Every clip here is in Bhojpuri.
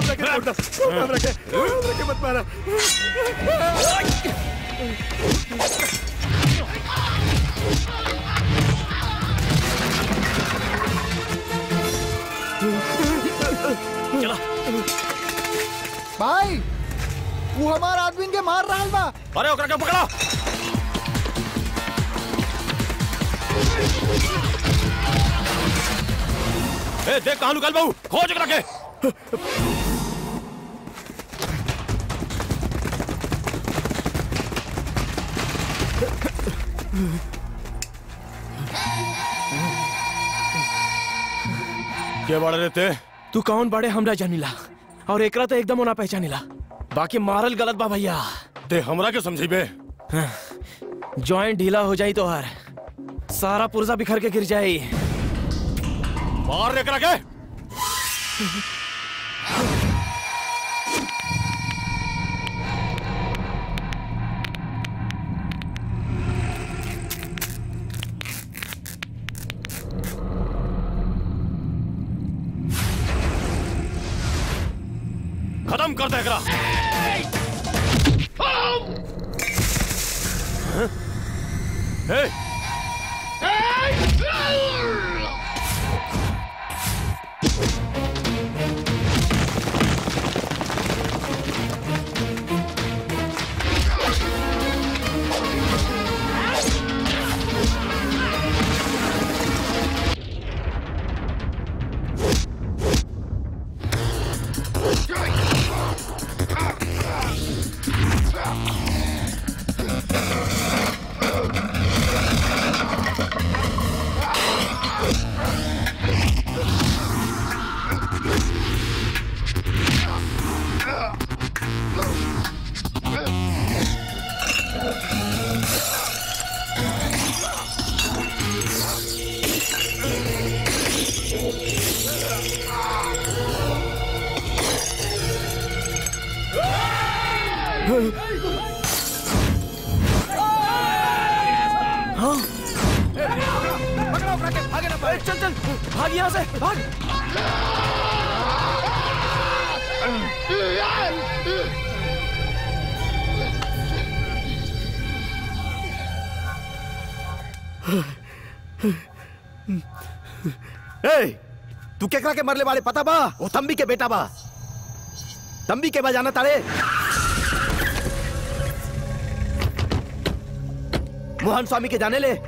हमरा के छोड़ दो हमरा के हमरा के मत मारा चला भाई वो हमार आदमी के मार रहा बा अरे ओकरा के पकड़ा ए देख कहां लुकल बाबू खोज ओकरा के के बाड़े रहते तू कौन बड़े हमरा जानिला और एकरा तो एकदम ओना पहचानिला बाकी मारल गलत बा भैया ते हमरा के समझी बे जॉइंट ढीला हो जाई तो हर सारा पुर्जा बिखर के गिर जाई मार एकरा के खत्म कर दे एकरा हे चल चल भाग यहाँ से भाग ए तू केकरा के मरले वाले पता बा वो तंबी के बेटा बा तंबी के बजाना तारे मोहन स्वामी के जाने ले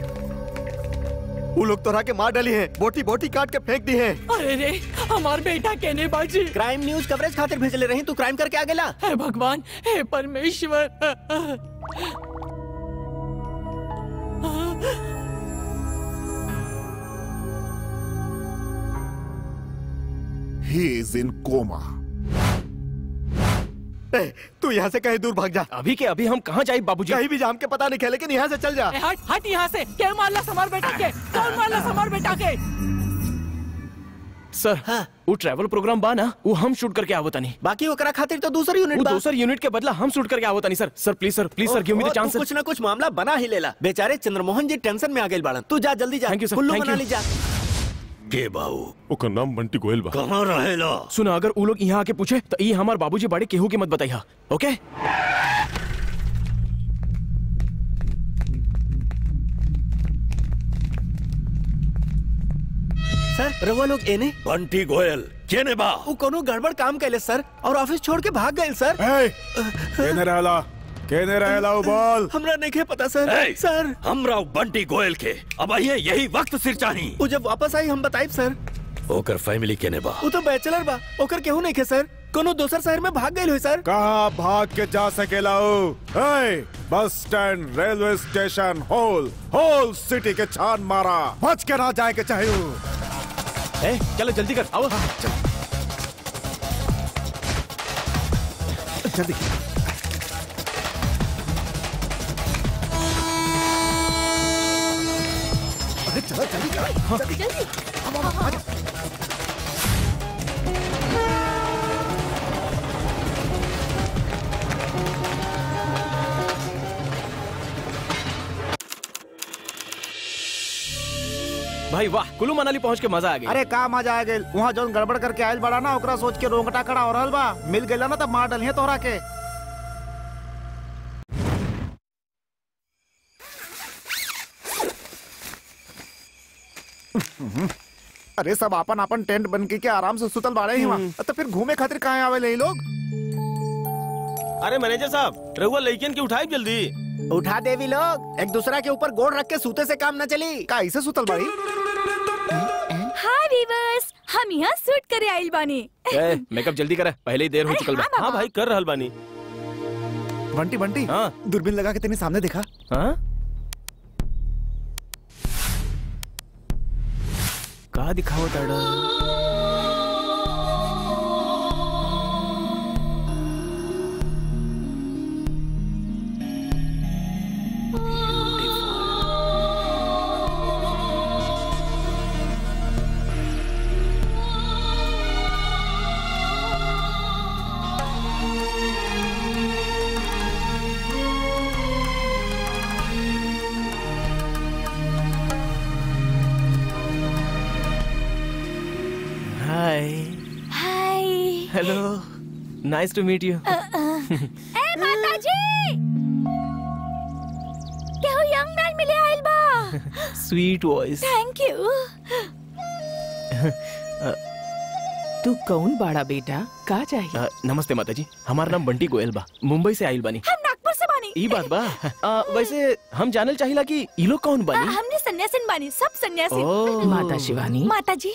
वो लोग तोरा के मार डाली हैं बोटी बोटी काट के फेंक दी हैं अरे रे हमार बेटा कहने बाजी क्राइम न्यूज कवरेज खातिर भेजले रही तू क्राइम करके आ गेला हे भगवान हे परमेश्वर He is in coma. ए, तू यहाँ से कहीं दूर भाग जा अभी के अभी हम कहाँ जाए बाबूजी कहीं भी जाम के पता नहीं है लेकिन यहाँ से चल जा ए, हट हट यहाँ से क्या मारला समार बेटा के कौन मारला समार बेटा के सर वो ट्रैवल प्रोग्राम बा ना वो हम शूट करके आवता नहीं बाकी ओकरा खातिर तो दूसरी यूनिट वो बा दूसर यूनिट के बदला हम शूट करके आवता नहीं sir sir please sir please sir give me the ओहो, चांस तू कुछ ना कुछ मामला बना ही लेला बेचारे चंद्रमोहन जी टेंशन में आ गए बाड़न तू जा जल्दी जा Thank you, sir. Kullu Thank मना you. ली जा के बाऊ ओकर नाम बंटी गोयल बा कहाँ रहेला सुना अगर वो लोग यहाँ आके पूछे तो ये हमार बाबूजी बड़े केहू की मत बताइए ओके सर रवा लोग एने बंटी गोयल केने बा वो कोनो गड़बड़ काम कैले सर और ऑफिस छोड़ के भाग गए सर ए केने रहला केने रहला वो बोल हमरा नहीं पता सर ए! सर हमरा उ बंटी गोयल के अब आइए यही वक्त सिर चाही वो जब वापस आई हम बताइब सर ओकर फैमिली केने बा वो तो बैचलर बा ओकर केहू नहीं खे सर कोनो दोसर शहर में भाग गए हुई सर कहाँ भाग के जा सकेला हो ए bus stand railway station whole whole city के छान मारा बच के ना जाए के चाहिए ए चलो जल्दी कर आओ जल्दी अरे चलो जल्दी करो जल्दी भाई वाह कुल्लू मनाली पहुंच के मजा आ गया अरे का मजा आ गए वहाँ जौन गड़बड़ करके आयल बड़ा ना ओकरा सोच के रोंगटा खड़ा हो रहल बा मिल गइला ना तब मार डलिए तोहरा के अरे सब आपन आपन टेंट बन के, के आराम से सुतल बाड़े ही वहाँ तो फिर घूमे खातिर कहाँ आवे ये लोग अरे मैनेजर साहब रहुआ लड़कियन की उठाई जल्दी उठा देवी लोग एक दूसरा के ऊपर गोड़ रख के सूते से काम न चली का ऐसे सुतल बाड़ी हाय वीवर्स हम यहाँ शूट करे आइल बानी ए, मेकअप जल्दी करे पहले ही देर हो चुकल बा हाँ भाई कर रहल बानी बंटी बंटी हाँ दूरबीन लगा के तेने सामने देखा हाँ का दिखावत ताड़ा hi hi hello nice to meet you ए माताजी केहू यंग मैन मिले आइल बा स्वीट वॉइस थैंक यू तू कौन बाड़ा बेटा का चाहिए नमस्ते माताजी हमारा नाम बंटी गोयल बा मुंबई से आइल बानी हम नागपुर से बानी ई बात बा आ, वैसे हम जानल चाहिला कि ई लोग कौन आ, बानी हमने सन्यासिन बानी सब सन्यासी ओ माता शिवानी माताजी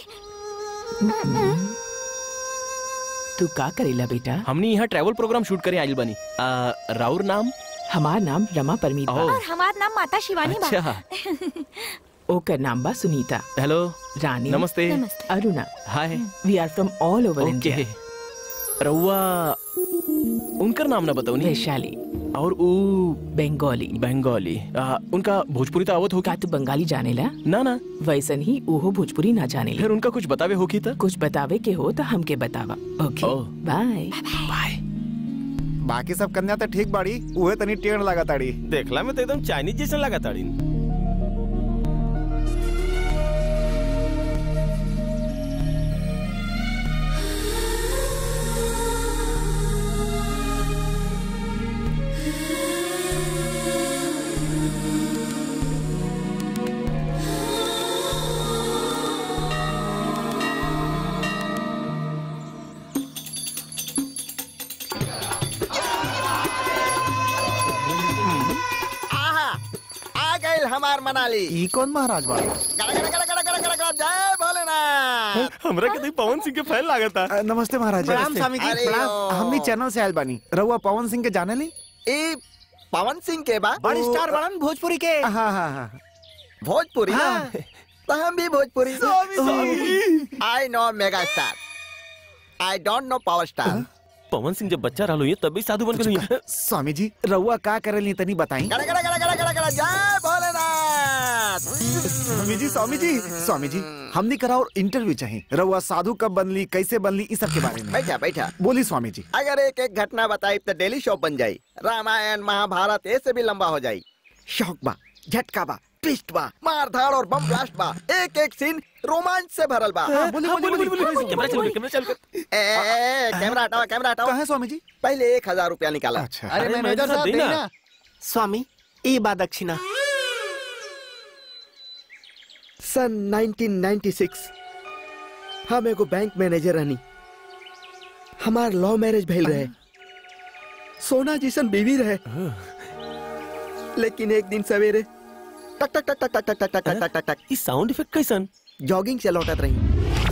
तू का करेला बेटा हमनी यहाँ ट्रैवल प्रोग्राम शूट करे आइल बानी आ, राउर नाम हमार नाम रमा परमीत बा ओ और हमार नाम माता शिवानी बा अच्छा ओकर नाम बा सुनीता हेलो रानी नमस्ते नमस्ते Aruna hi we are from all over okay India रउआ उनकर नाम ना बताओ नी वैशाली और ऊ बंगाली बंगाली आ, उनका भोजपुरी तो आवत होगी का तू बंगाली जानेला ना ना वैसन ही ओहो भोजपुरी ना जानेला फिर उनका कुछ बतावे होगी तो कुछ बतावे के हो तो हमके बतावा ओके ओ। बाय बाय बाकी सब कन्या तो ठीक बाड़ी उहे तनी टेढ़ लगा ताड़ी देखला में तो एकदम चाइनीज जैसा लगा ताड़ी आहा आ गए हमार मनाली ई कौन महाराज बाड़ी गड़ा गड़ा गड़ा गड़ा गड़ा गड़ा गड़ा जय भोलेनाथ हमरा के देख पवन सिंह के फैन लागता अ, नमस्ते महाराज प्रणाम नमस्ते। स्वामी जी, अरे, प्रणाम। हमनी चैनल से आयल बानी रउआ पवन सिंह के जाने ली ए पवन सिंह के बा बड़ स्टार बड़न भोजपुरी के हाँ हाँ हाँ भोजपुरी हाँ। तो हम भी Bhojpuri I know mega star I don't know power star Pawan Singh जब बच्चा रहलो ये तभी साधु बन गए स्वामी जी रउआ का करेली तनी बताई गड़ा गड़ा गड़ा गड़ा गड़ा गड़ा जय भोलेनाथ स्वामी जी स्वामी जी स्वामी जी हमनी कराओ इंटरव्यू चाहिए रउआ साधु कब बनली कैसे बनली इस सब के बारे में बैठा बैठा बोली स्वामी जी अगर एक एक घटना बताई तो डेली शो बन जाई रामायण महाभारत ऐसे भी लंबा हो जाई शौक बा झटका बा ट्विस्ट बा मार धाड़ और बम ब्लास्ट बा एक एक सीन रोमांच से भरल बा बोली बोली बोली कैमरा चल कैमरा चल ए, ए, ए, कैमरा हटाओ कैमरा हटाओ कहा है स्वामी जी पहले एक हजार रुपया निकाला अच्छा अरे मैनेजर साहब देना स्वामी ई बा दक्षिणा सन 1996 हम एगो बैंक मैनेजर रहनी हमार लव मैरिज भइल रहे सोना जिसन बीवी रहे लेकिन एक दिन सवेरे टक टक टक टक टक टक टक टक टक टक टक ई साउंड इफेक्ट कैसन जॉगिंग से लौटत रही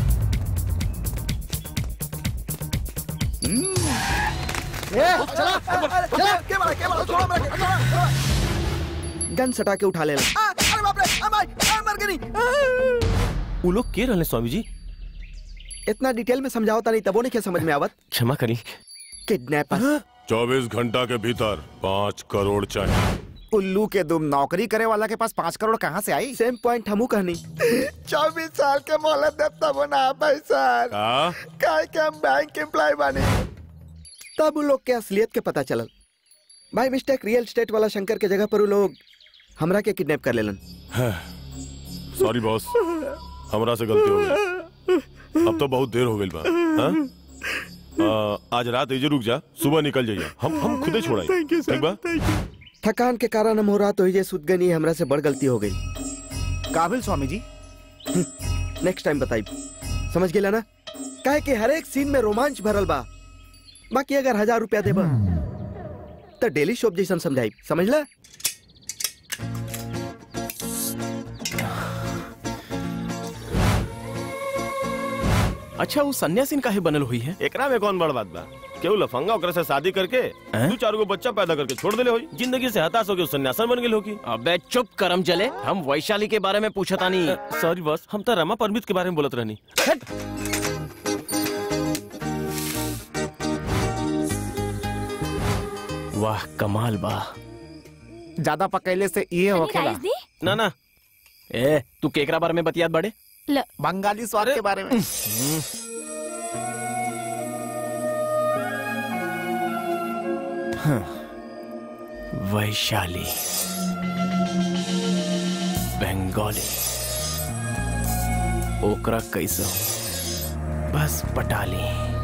गन सटा के उठा लेला अरे बाप रे आ भाई आ मर गई वो लोग के रहले स्वामी जी इतना डिटेल में समझाओ नहीं तबो नहीं क्या समझ में आवत क्षमा करी किडनैपर चौबीस घंटा के भीतर पाँच करोड़ चाहिए उल्लू के दुम नौकरी करे वाला के पास पाँच करोड़ कहाँ से आई सेम पॉइंट हमू कहनी चौबीस साल के मोहलत देव तब ना भाई सर हाँ काय के हम बैंक एम्प्लॉय बने तब उन लोग के असलियत के पता चलल भाई मिस्टेक रियल स्टेट वाला शंकर के जगह पर उ लोग हमरा के किडनैप कर लेलन सॉरी बॉस हमरा से गलती हो गई अब तो बहुत देर हो गई बा हाँ? आ, आज रात एजे रुक जा सुबह निकल जाइए हम हम खुदे छोड़ाई ठीक बा थकान के कारण हम हो रहा तो ये सुत गनी हमरा से बड़ गलती हो गई काबिल स्वामी जी नेक्स्ट टाइम बताई समझ गेला ना काहे कि हर एक सीन में रोमांच भरल बा बाकी अगर हजार रुपया देबा तो डेली शॉप जैसन समझाई समझला अच्छा वो सन्यासीन काहे बनल हुई है एकरा में कौन बड़ बात बा केहू लफंगा ओकरा से शादी करके दू चार गो बच्चा पैदा करके छोड़ देले होई जिंदगी से हताश होके सन्यासन बन गेल होगी अबे चुप करम जले हम वैशाली के बारे में पूछता नहीं सॉरी बॉस हम तो रमा परमित के बारे में बोलत रहनी वाह कमाल बा ज्यादा पकैले से ये होखेला राइस दी ना ना ए तू केकरा बारे में बतियात बड़े ल बंगाली स्वाद के बारे में वैशाली बंगाली ओकरा कैसे हो बस पटाली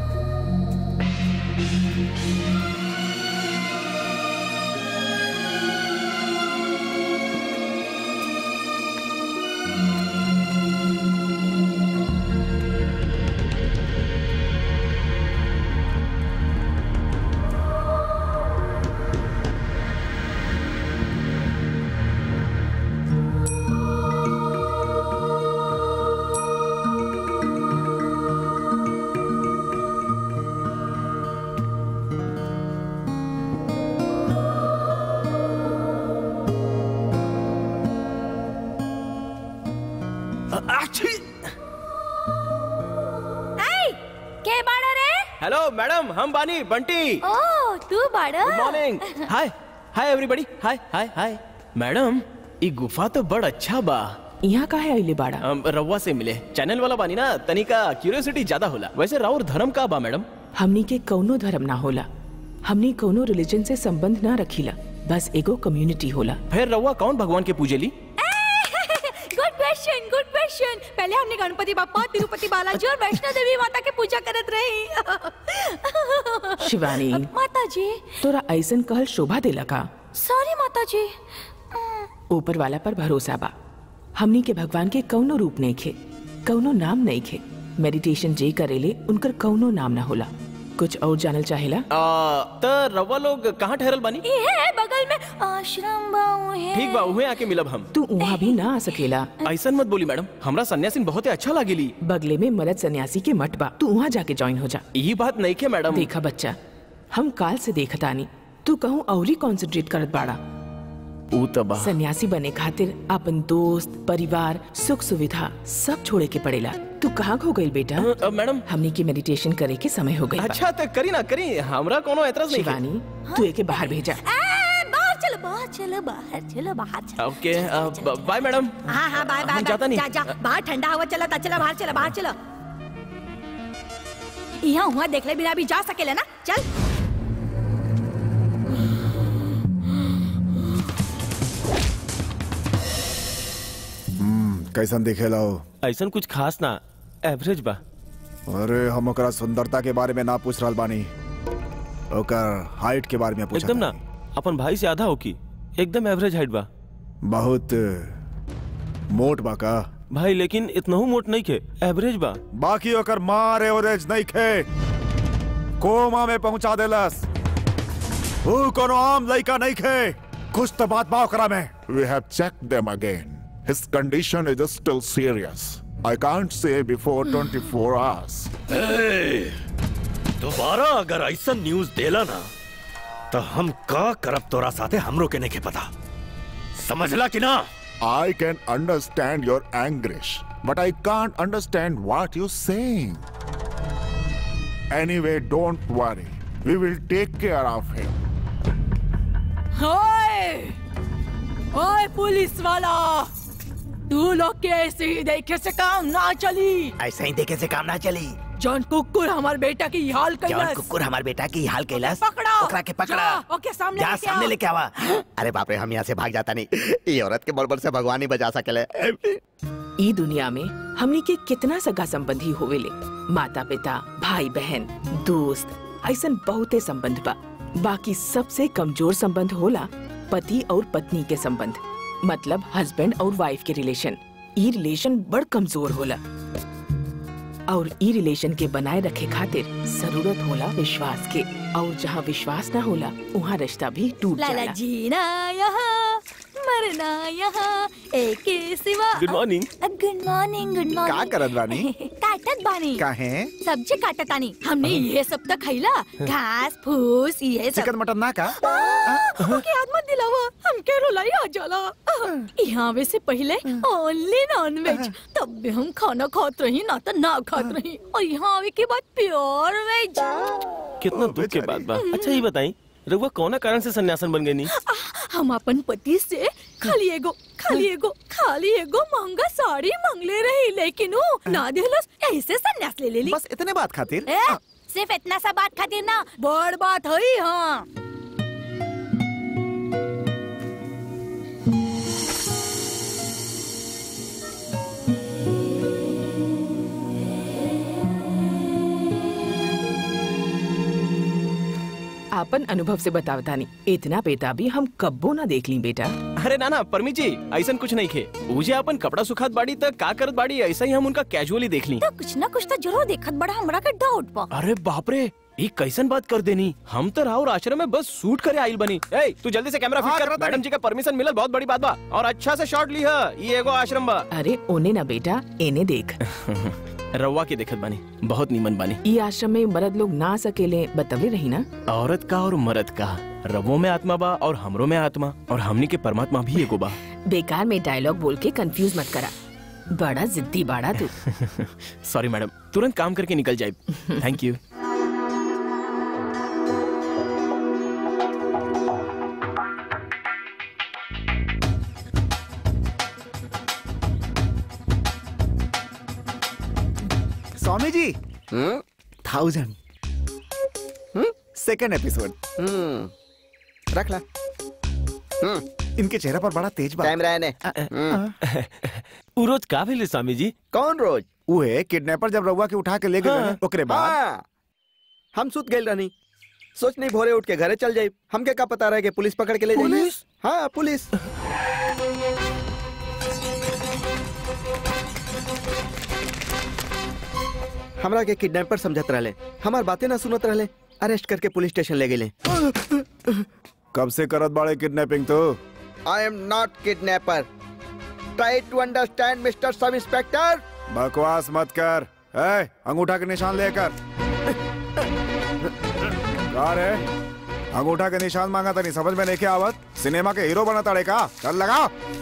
आई के बाड़ा रे हेलो मैडम हम बानी बंटी ओ तू बाड़ा good morning hi hi everybody hi hi hi madam ई गुफा तो बड़ अच्छा बा यहाँ का है अइले बाड़ा हम रउआ से मिले चैनल वाला बानी ना तनिका क्यूरियोसिटी ज्यादा होला वैसे राउर धर्म का बा मैडम हमनी के कौनो धर्म ना होला हमनी कौनो रिलीजन से संबंध ना रखीला बस एगो कम्युनिटी होला फिर रउआ कौन भगवान के पूजेली गुड क्वेश्चन गुड क्वेश्चन पहले हमने गणपति बापा तिरुपति बालाजी और वैष्णो देवी माता के पूजा करत रही शिवानी माता जी तोरा ऐसन कहल शोभा देला का सॉरी माता जी ऊपर वाला पर भरोसा बा हमनी के भगवान के कौनो रूप नहीं खे कौनो नाम नहीं खे मेडिटेशन जे करेले उनकर कौनो नाम ना होला कुछ और जानल चाहेला आ, त रउआ लोग कहाँ ठहरल बानी ये है बगल में आश्रम बाऊ है ठीक बा उहे आके मिलब हम तू वहाँ भी ना आ सकेला ऐसन मत बोली मैडम हमरा सन्यासीन बहुत अच्छा लागेली बगले में मरद सन्यासी के मठ बा तू वहाँ जाके ज्वाइन हो जा यही बात नहीं के मैडम देखा बच्चा हम काल से देखतानी तू कहूँ औरी कॉन्सेंट्रेट करत बाड़ा ऊ त बा सन्यासी बने खातिर अपन दोस्त परिवार सुख सुविधा सब छोड़े के पड़ेला तू कहाँ खो गई बेटा अ, मैडम हमनी के मेडिटेशन करे के समय हो गई बा। अच्छा तो करी ना करी हमरा कोनो एतराज नहीं है। शिवानी तू एके बाहर भेजा ए, बाहर चलो बाहर चलो बाहर चलो बाहर चलो ओके अ, ब- बाय मैडम हाँ हाँ बाय बाय हम जाता बाय नहीं। जा जा बाहर ठंडा हवा चला ता चला बाहर चला बाहर चलो यहाँ हुआ देख ले बिना भी जा सकेला ना चल कैसन दिखेला हो ऐसा कुछ खास ना एवरेज बा अरे हम ओकरा सुंदरता के बारे में ना पूछ रहल बानी ओकर हाइट के बारे में पूछ एकदम ना अपन भाई से आधा हो की एकदम एवरेज हाइट बा बहुत मोट बा का भाई लेकिन इतनहू मोट नहीं खे एवरेज बा बाकी ओकर मार एवरेज नहीं खे कोमा में पहुंचा देलस ऊ कोनो आम लइका नहीं खे कुछ तो बात बा ओकरा में We have checked them again. His condition is still serious. I can't say before 24 hours. दोबारा अगर ऐसा न्यूज देला ना तो हम का करब तोरा साथे हमरो के नहीं पता समझला कि ना I can understand your anguish, but I can't understand what you're saying. Anyway, don't worry. We will take care of him. ओए ओए पुलिस वाला तू लोग के ऐसे ही देखे से काम ना चली ऐसा ही देखे से काम ना चली जौन कुकुर हमार बेटा की हाल जौन कैलस कुकुर हमार बेटा की हाल कैलाश पकड़ो ओकरा के पकड़ा जा, ओके सामने जा लेके सामने आओ। लेके आवा अरे बाप रे हम यहाँ से भाग जाता नहीं ये औरत के बड़बड़ से भगवान ही बचा सकेले ई दुनिया में हमनी के कितना सगा संबंधी होवेले माता पिता भाई बहन दोस्त ऐसन बहुते संबंध बा बाकी सबसे कमजोर संबंध होला पति और पत्नी के संबंध मतलब हस्बैंड और वाइफ के रिलेशन ई रिलेशन बड़ कमजोर होला और ई रिलेशन के बनाए रखे खातिर जरूरत होला विश्वास के और जहाँ विश्वास ना होला वहाँ रिश्ता भी टूट लाला जाला जीना यहाँ मरना यहाँ एक के सिवा good morning good morning good morning का करत बानी? काटत बानी काहे सब्जी काटत आनी हमने ये सब तो खैला घास फूस ये सब चिकन मटन ना का ओके याद मत दिलावा हमके रुलाई आ जाला यहाँ आवे से पहले ओनली नॉन वेज तब भी हम खाना खात रही ना तो ना खात रही और यहाँ आवे के बाद प्योर वेज कितना दुख के बात बा अच्छा ये बताई रघुआ कौना कारण से सन्यासन बन गई नी हम अपन पति से खाली एगो खाली एगो खाली एगो महंगा साड़ी मांगले रही लेकिन वो ना दिलस ऐसे संन्यास ले लेली बस इतने बात खातिर ए, सिर्फ इतना सा बात खातिर ना बड़ बात है हाँ आपन अनुभव से बतावतानी इतना बेटा भी हम कब्बो ना देख ली बेटा अरे ना ना परमी जी ऐसा कुछ नहीं खे मुझे अपन कपड़ा सुखात बाड़ी तक का करत बाड़ी ऐसा ही हम उनका कैजुअली देख ली तो कुछ ना कुछ तो जरूर देखत बड़ा हमरा के डाउट बा अरे बाप रे ये कैसन बात कर देनी हम तो राहुल आश्रम में बस शूट करे आइल बनी ए तू जल्दी से कैमरा हाँ, फिट कर करत मैडम जी का परमिशन मिलल बहुत बड़ी बात बा और अच्छा से शॉट ली है ये एगो आश्रम बा अरे ओने ना बेटा एने देख रवा के देखत बानी बहुत नीमन बानी ई आश्रम में मर्द लोग ना सकेले बतवले रही ना औरत का और मर्द का रवो में आत्मा बा और हमरो में आत्मा और हमनी के परमात्मा भी एगो बा बेकार में डायलॉग बोल के कंफ्यूज मत करा बड़ा जिद्दी बाड़ा तू सॉरी मैडम तुरंत काम करके निकल जाए थैंक यू स्वामी जी थाउजेंड सेकंड एपिसोड हम्म रख ला हम्म इनके चेहरे पर बड़ा तेज बा कैमरा है ने हम्म। उ रोज का भेले स्वामी जी कौन रोज उहे किडनैपर जब रउआ के उठा के ले गए हाँ। ओकरे बाद हाँ हम सुत गए रहनी सोच नहीं भोरे उठ के घरे चल जाए हमके का पता रहे कि पुलिस पकड़ के ले जाए पुलिस? हाँ पुलिस हमरा के किडनैपर समझत रहले हमार बातें ना सुनत रहले अरेस्ट करके पुलिस स्टेशन ले गए कब से करत बाड़े किडनैपिंग तो I am not kidnapper try to understand mister sub inspector बकवास मत कर ए, अंगूठा के निशान लेकर का रे अंगूठा के निशान मांगा था नहीं समझ में नहीं के आवत सिनेमा के हीरो बना ताड़े का चल लगा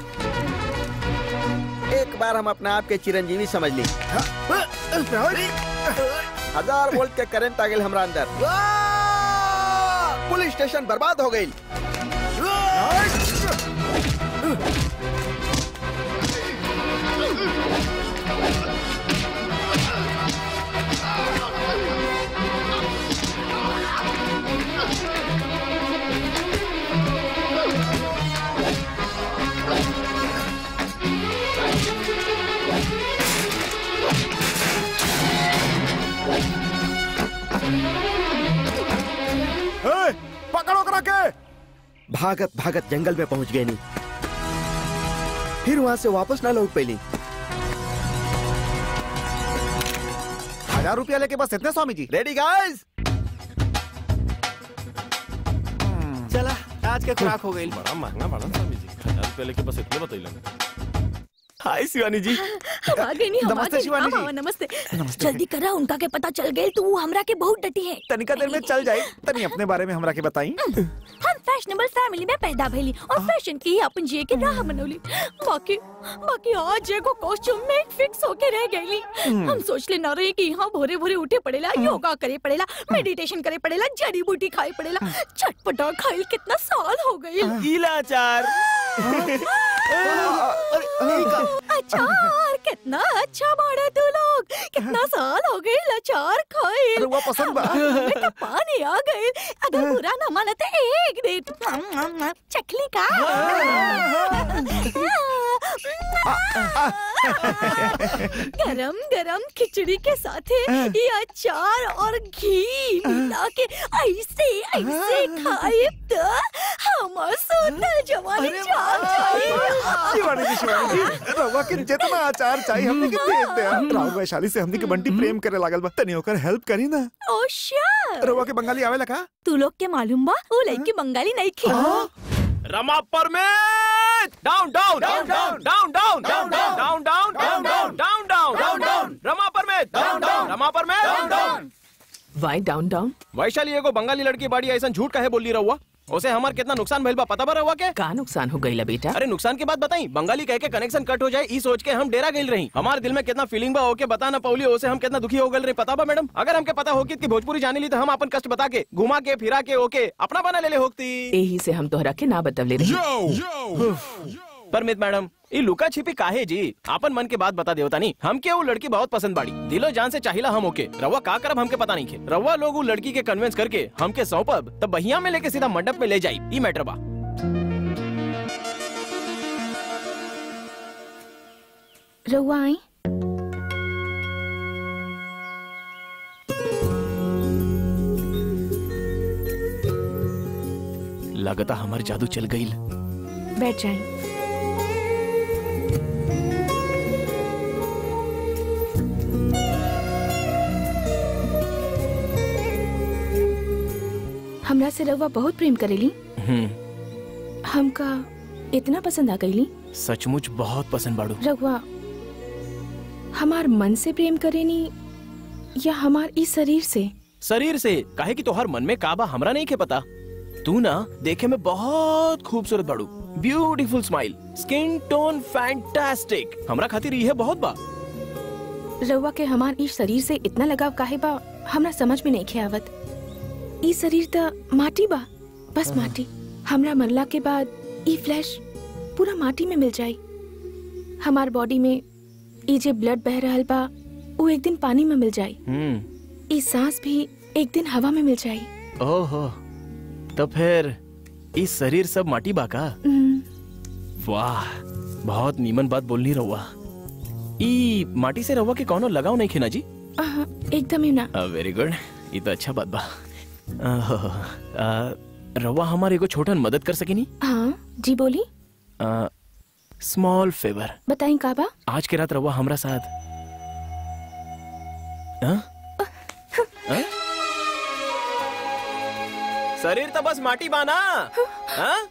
एक बार हम अपने आप के चिरंजीवी समझ ली हजार वोल्ट के करंट आ गए हमरा अंदर पुलिस स्टेशन बर्बाद हो गई ए, पकड़ो करा के भागत भागत जंगल में पहुंच गए नहीं फिर वहां से वापस ना लौट पैली हजार रुपया लेके बस इतने स्वामी जी रेडी गाइस चला आज के खुराक हो गई बड़ा महंगा बड़ा स्वामी जी हजार रुपया लेके बस इतने बतैलन हाय शिवानी जी हम आ गए नहीं हम आ नमस्ते गए शिवानी हाँ, जी। हाँ, नमस्ते जल्दी करा उनका के पता चल गए तू हमरा के बहुत डटी है तनिका देर में चल जाए तनी अपने बारे में हमरा के बताई हम फैशनेबल फैमिली में पैदा भइली और फैशन की ही अपन जिए के राह बनौली बाकी बाकी आज एगो कॉस्ट्यूम में फिक्स होके रह गईली हम सोच ले ना रहे कि यहाँ भोरे भोरे उठे पड़ेला योगा करे पड़ेला मेडिटेशन करे पड़ेला जड़ी बूटी खाए पड़ेला चटपटा खाइल कितना साल हो गई इलाचार अचार कितना अच्छा बाड़ा तू लोग कितना साल हो गए अचार खाए अरे वो पसंद बा। तो पानी आ गए अगर बुरा ना माना तो एक दे चखली का गरम गरम खिचड़ी के साथ ये अचार और घी मिला के ऐसे ऐसे खाए तो हमार सोनल जवानी जाग जाए शिवानी जी शिवानी जी रवा के जितना अचार चाहिए हमने के दे दे राव वैशाली से हमने के बंटी प्रेम करे लागल बा तनी ओकर हेल्प करी ना ओ श्योर रवा के बंगाली आवेला का तू लोग के मालूम बा वो लड़की बंगाली नहीं खी रमा परमेत down down down down down down down down down down down down down down down Rama परमेत डाउन डाउन रमा परमेत डाउन डाउन वाई डाउन डाउन वैशाली एगो बंगाली लड़की बाड़ी ऐसा झूठ काहे बोल रही रहुआ उसे हमार कितना नुकसान भइल बा पता बा रहुआ के का नुकसान हो गई बेटा अरे नुकसान की बात बताई बंगाली कह के कनेक्शन कट हो जाए ई सोच के हम डेरा गई रही हमारे दिल में कितना फीलिंग बा ओके बता ना पौली ओसे हम कितना दुखी हो गए रही पता बा मैडम अगर हमके पता होगी कि भोजपुरी जाने ली तो हम अपन कष्ट बता के घुमा के फिरा के ओके अपना बना ले ले होती यही से हम तोहरा के ना बतवले रही परमित मैडम ये लुका छिपी काहे जी आपन मन के बात बता देवता नहीं हमके वो लड़की बहुत पसंद बाड़ी दिलो जान से चाहिला हम ओके रवा का करब हमके पता नहीं खे रवा लोग वो लड़की के कन्विंस करके हमके सौंपब तब बहिया में लेके सीधा मंडप में ले जाई ई मैटर बा रहुआ आई लगता हमार जादू चल गई बैठ जाए हमरा से रहुआ बहुत प्रेम करेली हमका इतना पसंद आ गईली सचमुच बहुत पसंद बाड़ू रघुआ हमार मन से प्रेम करेनी या हमार इस शरीर से शरीर से काहे कि तोहर मन में काबा हमरा नहीं के पता तू ना देखे में बहुत खूबसूरत बाड़ू beautiful smile skin tone fantastic हमरा खातिर यह बहुत बा रउआ के हमार इस शरीर से इतना लगाव काहे बा हमरा समझ में नहीं खे आवत ई शरीर त माटी बा बस माटी हमरा मरला के बाद ई फ्लैश पूरा माटी में मिल जाई हमार बॉडी में ई जे ब्लड बह रहल बा वो एक दिन पानी में मिल जाई हम्म ई सांस भी एक दिन हवा में मिल जाई ओहो तो फिर इस शरीर सब माटी बा का हम्म, वाह बहुत नीमन बात बोलनी रहुआ ई माटी से रहुआ के कौनो लगाव नहीं खेना जी आहा, एकदम ही ना वेरी गुड ये तो अच्छा बात बा आहो, आ, रहुआ हमारे एगो छोटन मदद कर सकेनी हाँ जी बोली स्मॉल फेवर बताई का बा आज के रात रहुआ हमरा साथ हाँ? हाँ? शरीर तो बस माटी बाना हाँ?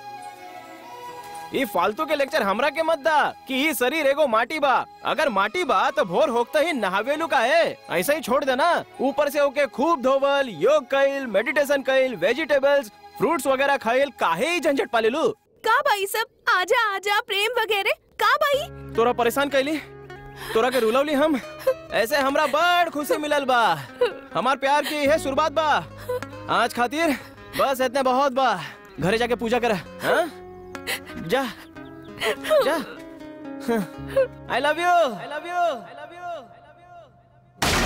ये फालतू के लेक्चर हमरा के मत दा कि ये शरीर एगो माटी बा अगर माटी बा तो भोर होकते ही नहावेलू का है ऐसा ही छोड़ देना ऊपर से ओके खूब धोवल योग कइल मेडिटेशन कइल वेजिटेबल्स फ्रूट्स वगैरह खाइल काहे ही झंझट पालेलू का भाई सब आजा आजा प्रेम वगैरह का भाई तोरा परेशान कैली तोरा के रुलवली हम ऐसे हमरा बड़ खुशी मिलल बा हमार प्यार की है शुरुआत बा आज खातिर बस इतने बहुत बा घरे जाके पूजा कर हाँ? जा जा I love you I love you I love you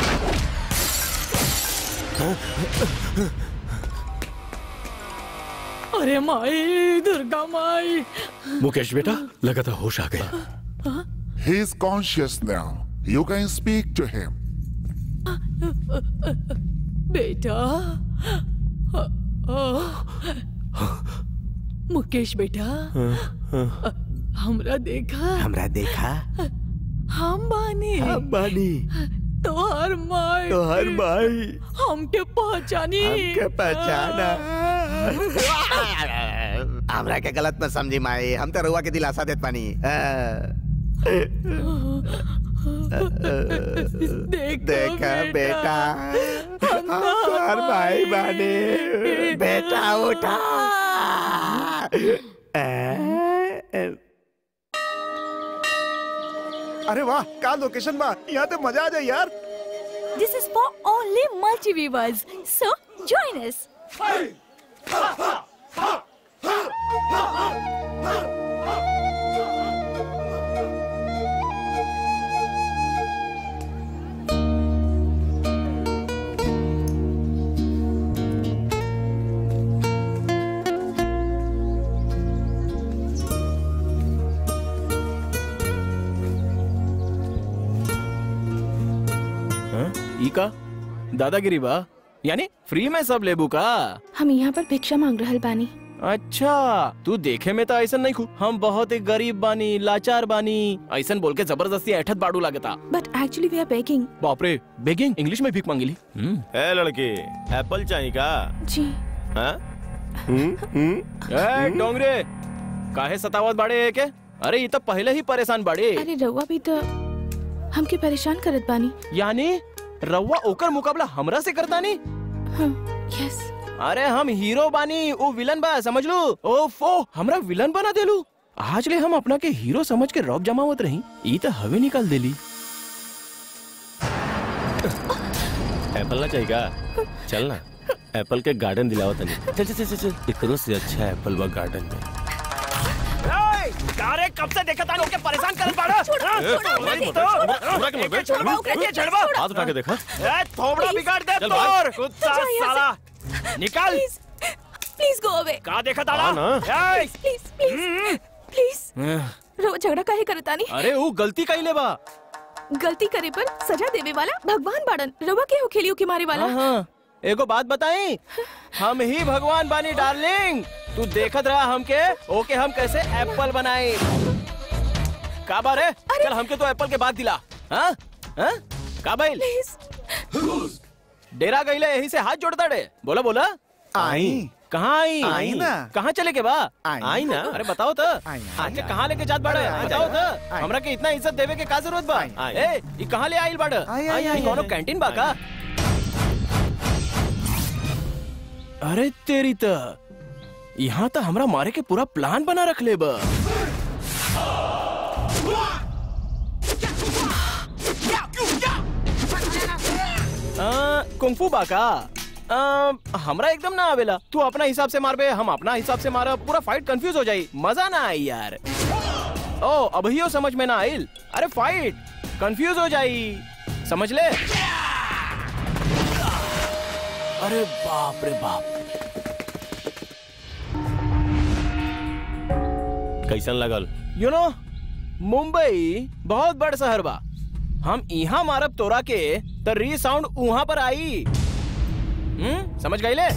अरे माई दुर्गा माई मुकेश बेटा लगातार होश आ गया He is conscious now. You can speak to him. बेटा मुकेश बेटा हमरा देखा हमरा देखा हम बानी बानी तोहर माई तोहर माई हमके पहचानी हमके पहचाना हमरा के गलत न समझी माई हम तो रुआ के दिलासा देत पानी देखो देखा बेटा हम तोहर भाई बानी बेटा उठा अरे वाह का लोकेशन बा यहाँ तो मजा आ जाए यार This is for only multi-viewers. So, join us. ई का दादागिरी बा यानी फ्री में सब लेबू का हम यहाँ पर भिक्षा मांग रहल बानी अच्छा तू देखे में तो ऐसा नहीं खू हम बहुत ही गरीब बानी लाचार बानी ऐसा बोल के जबरदस्ती ऐठत बाड़ू लागता but actually we are begging बाप रे बेगिंग इंग्लिश में भीख मांगिली ए लड़के एप्पल चाहिए का जी हाँ ए डोंगरे काहे सतावत बाड़े के अरे ये तो पहले ही परेशान बाड़े अरे रउआ भी तो हमके परेशान करत बानी यानी रउआ ओकर मुकाबला हमरा से करता नहीं यस अरे हम हीरो बानी वो विलन बा समझ लो ओफो हमरा विलन बना देलू आज ले हम अपना के हीरो समझ के रौब जमावत रही ई तो हवे निकाल देली एप्पल ना चाहिए का चल ना एप्पल के गार्डन दिलावा तनी चल चल चल चल एकरो से अच्छा एप्पल बा गार्डन में अरे कब से देखा था के परेशान करत बाड़ा हाथ उठा के देखा ए थोबड़ा बिगाड़ दे चल भाग। तोर कुत्ता चल यहाँ साला निकल प्लीज गो अवे का देखा था हाँ ना। ए प्लीज प्लीज प्लीज रउआ झगड़ा काहे करतानी अरे वो गलती कइले बा गलती करे पर सजा देवे वाला भगवान बाड़न रउआ के हो खेलियो के मारे वाला हाँ हाँ एगो बात बताई हम ही भगवान बानी डार्लिंग तू देखत रहा हमके ओके हम कैसे एप्पल बनाए का बार है चल हमके तो एप्पल के बाद दिला हाँ हाँ का भाई डेरा गईले यही से हाथ जोड़ता डे बोला बोला आई कहाँ आई आई ना। कहाँ चले के बा आई। आई ना अरे बताओ तो आई, अच्छा कहाँ लेके जात बाड़े आई, बताओ आई, तो आई। हमरा के इतना इज्जत देवे के का जरूरत बा आई। ए ई कहाँ ले आइल बाड़ आई, आई, आई, कौनो आई। कैंटीन बा का अरे तेरी त यहाँ तो हमरा मारे के पूरा प्लान बना रख ले बा आ, कुंफू बा का आ, हमरा एकदम ना आवेला तू अपना हिसाब से मारबे हम अपना हिसाब से मारा पूरा फाइट कंफ्यूज हो जाई मजा ना आई यार ओ अभियो समझ में ना आइल अरे फाइट कंफ्यूज हो जाई समझ ले अरे बाप रे बाप कैसन लगल यू नो मुंबई बहुत बड़ शहर बा हम यहाँ मारब तोरा के तो री साउंड वहां पर आई हम्म समझ गई ले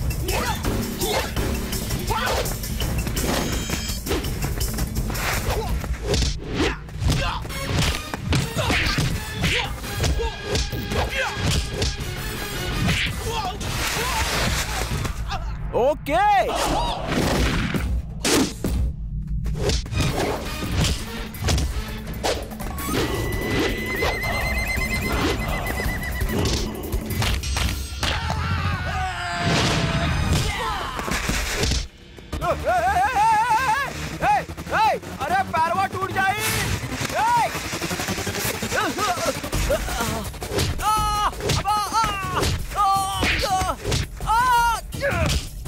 ओके अरे पैरवा टूट जाई ए! आ! अब आ! आ! आ! आ!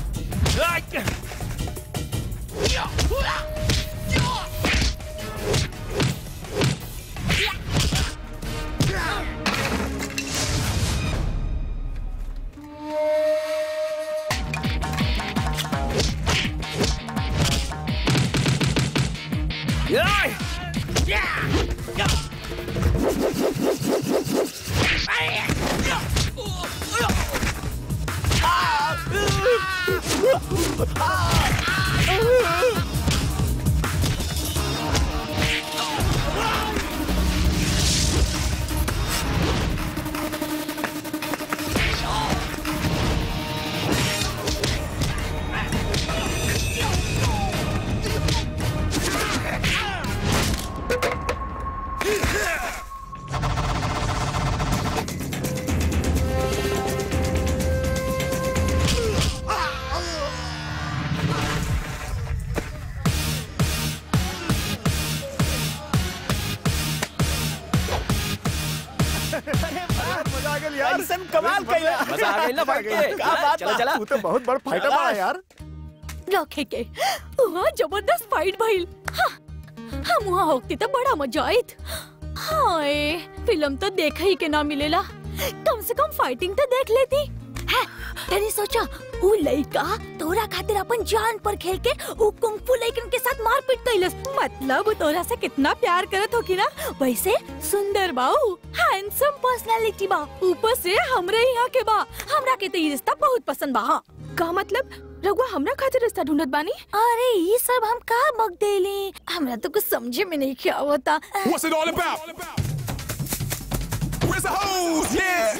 मजा आ गया यार ऐसन कमाल कइला मजा आ गइल ना फाइट के क्या बात चला बा? चला तू तो बहुत बड़ फाइटर बा यार रखे के वहाँ जबरदस्त फाइट भइल हाँ, हम वहाँ होती तो बड़ा मजा आयत हाय फिल्म तो देखा ही के ना मिलेला कम से कम फाइटिंग तो देख लेती है तनी सोचा ऊ लइका तोरा खातिर अपन जान पर खेल के ऊ कुंफू लइकन के साथ मारपीट कइलस मतलब ऊ तोरा से कितना प्यार करत होकी ना वैसे सुंदर बाऊ हाय हैंडसम पर्सनालिटी बा ऊपर से हमरे यहाँ के बा हमरा के तो ये रिश्ता बहुत पसंद बा हाँ का मतलब रघुआ हमरा खातिर रास्ता ढूंढत बानी अरे ये सब हम का बक देली हमरा तो कुछ समझे में नहीं क्या होता What's it all about? Where's the hose? Yeah.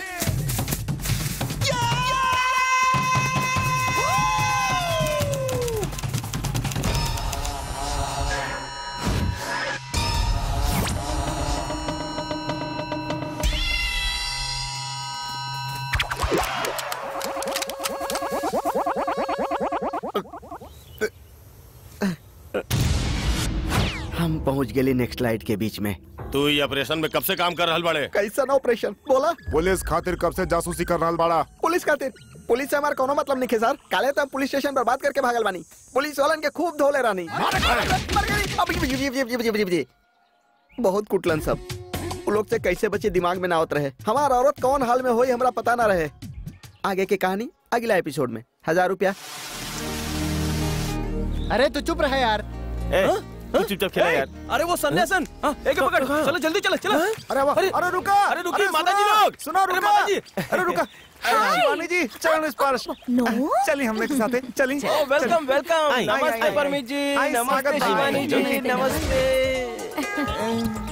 हम पहुंच गए नेक्स्ट लाइट के बीच में तू ये ऑपरेशन में कब से काम कर रहल बड़े कैसा ऑपरेशन बोला पुलिस खातिर कब से जासूसी कर रहा बाड़ा पुलिस खातिर पुलिस से हमारा कोनो मतलब नहीं है सर काले तो हम पुलिस स्टेशन बर्बाद करके भागल बानी पुलिस वालन के खूब धोले रानी मर गई। अब ये- ये- ये- ये- ये- ये- ये- बहुत कुटलन सब वो लोग से कैसे बचे दिमाग में ना होत रहे हमारा औरत कौन हाल में होई हमरा पता ना रहे आगे की कहानी अगला एपिसोड में हजार रुपया अरे तू चुप रहे यार तू चुपचाप खेला यार अरे वो सन्यासन हाँ, एक पकड़ चलो जल्दी चलो चलो अरे वाह अरे रुका अरे रुकिए अरे माता जी सुनो, लोग सुनो अरे रुका माता जी अरे रुका अरे शिवानी जी चरण स्पर्श चलिए हमने के साथ चलिए ओ वेलकम वेलकम आई, आई, नमस्ते आई, परमित जी आई, स्वागत नमस्ते है। शिवानी जी आई, नमस्ते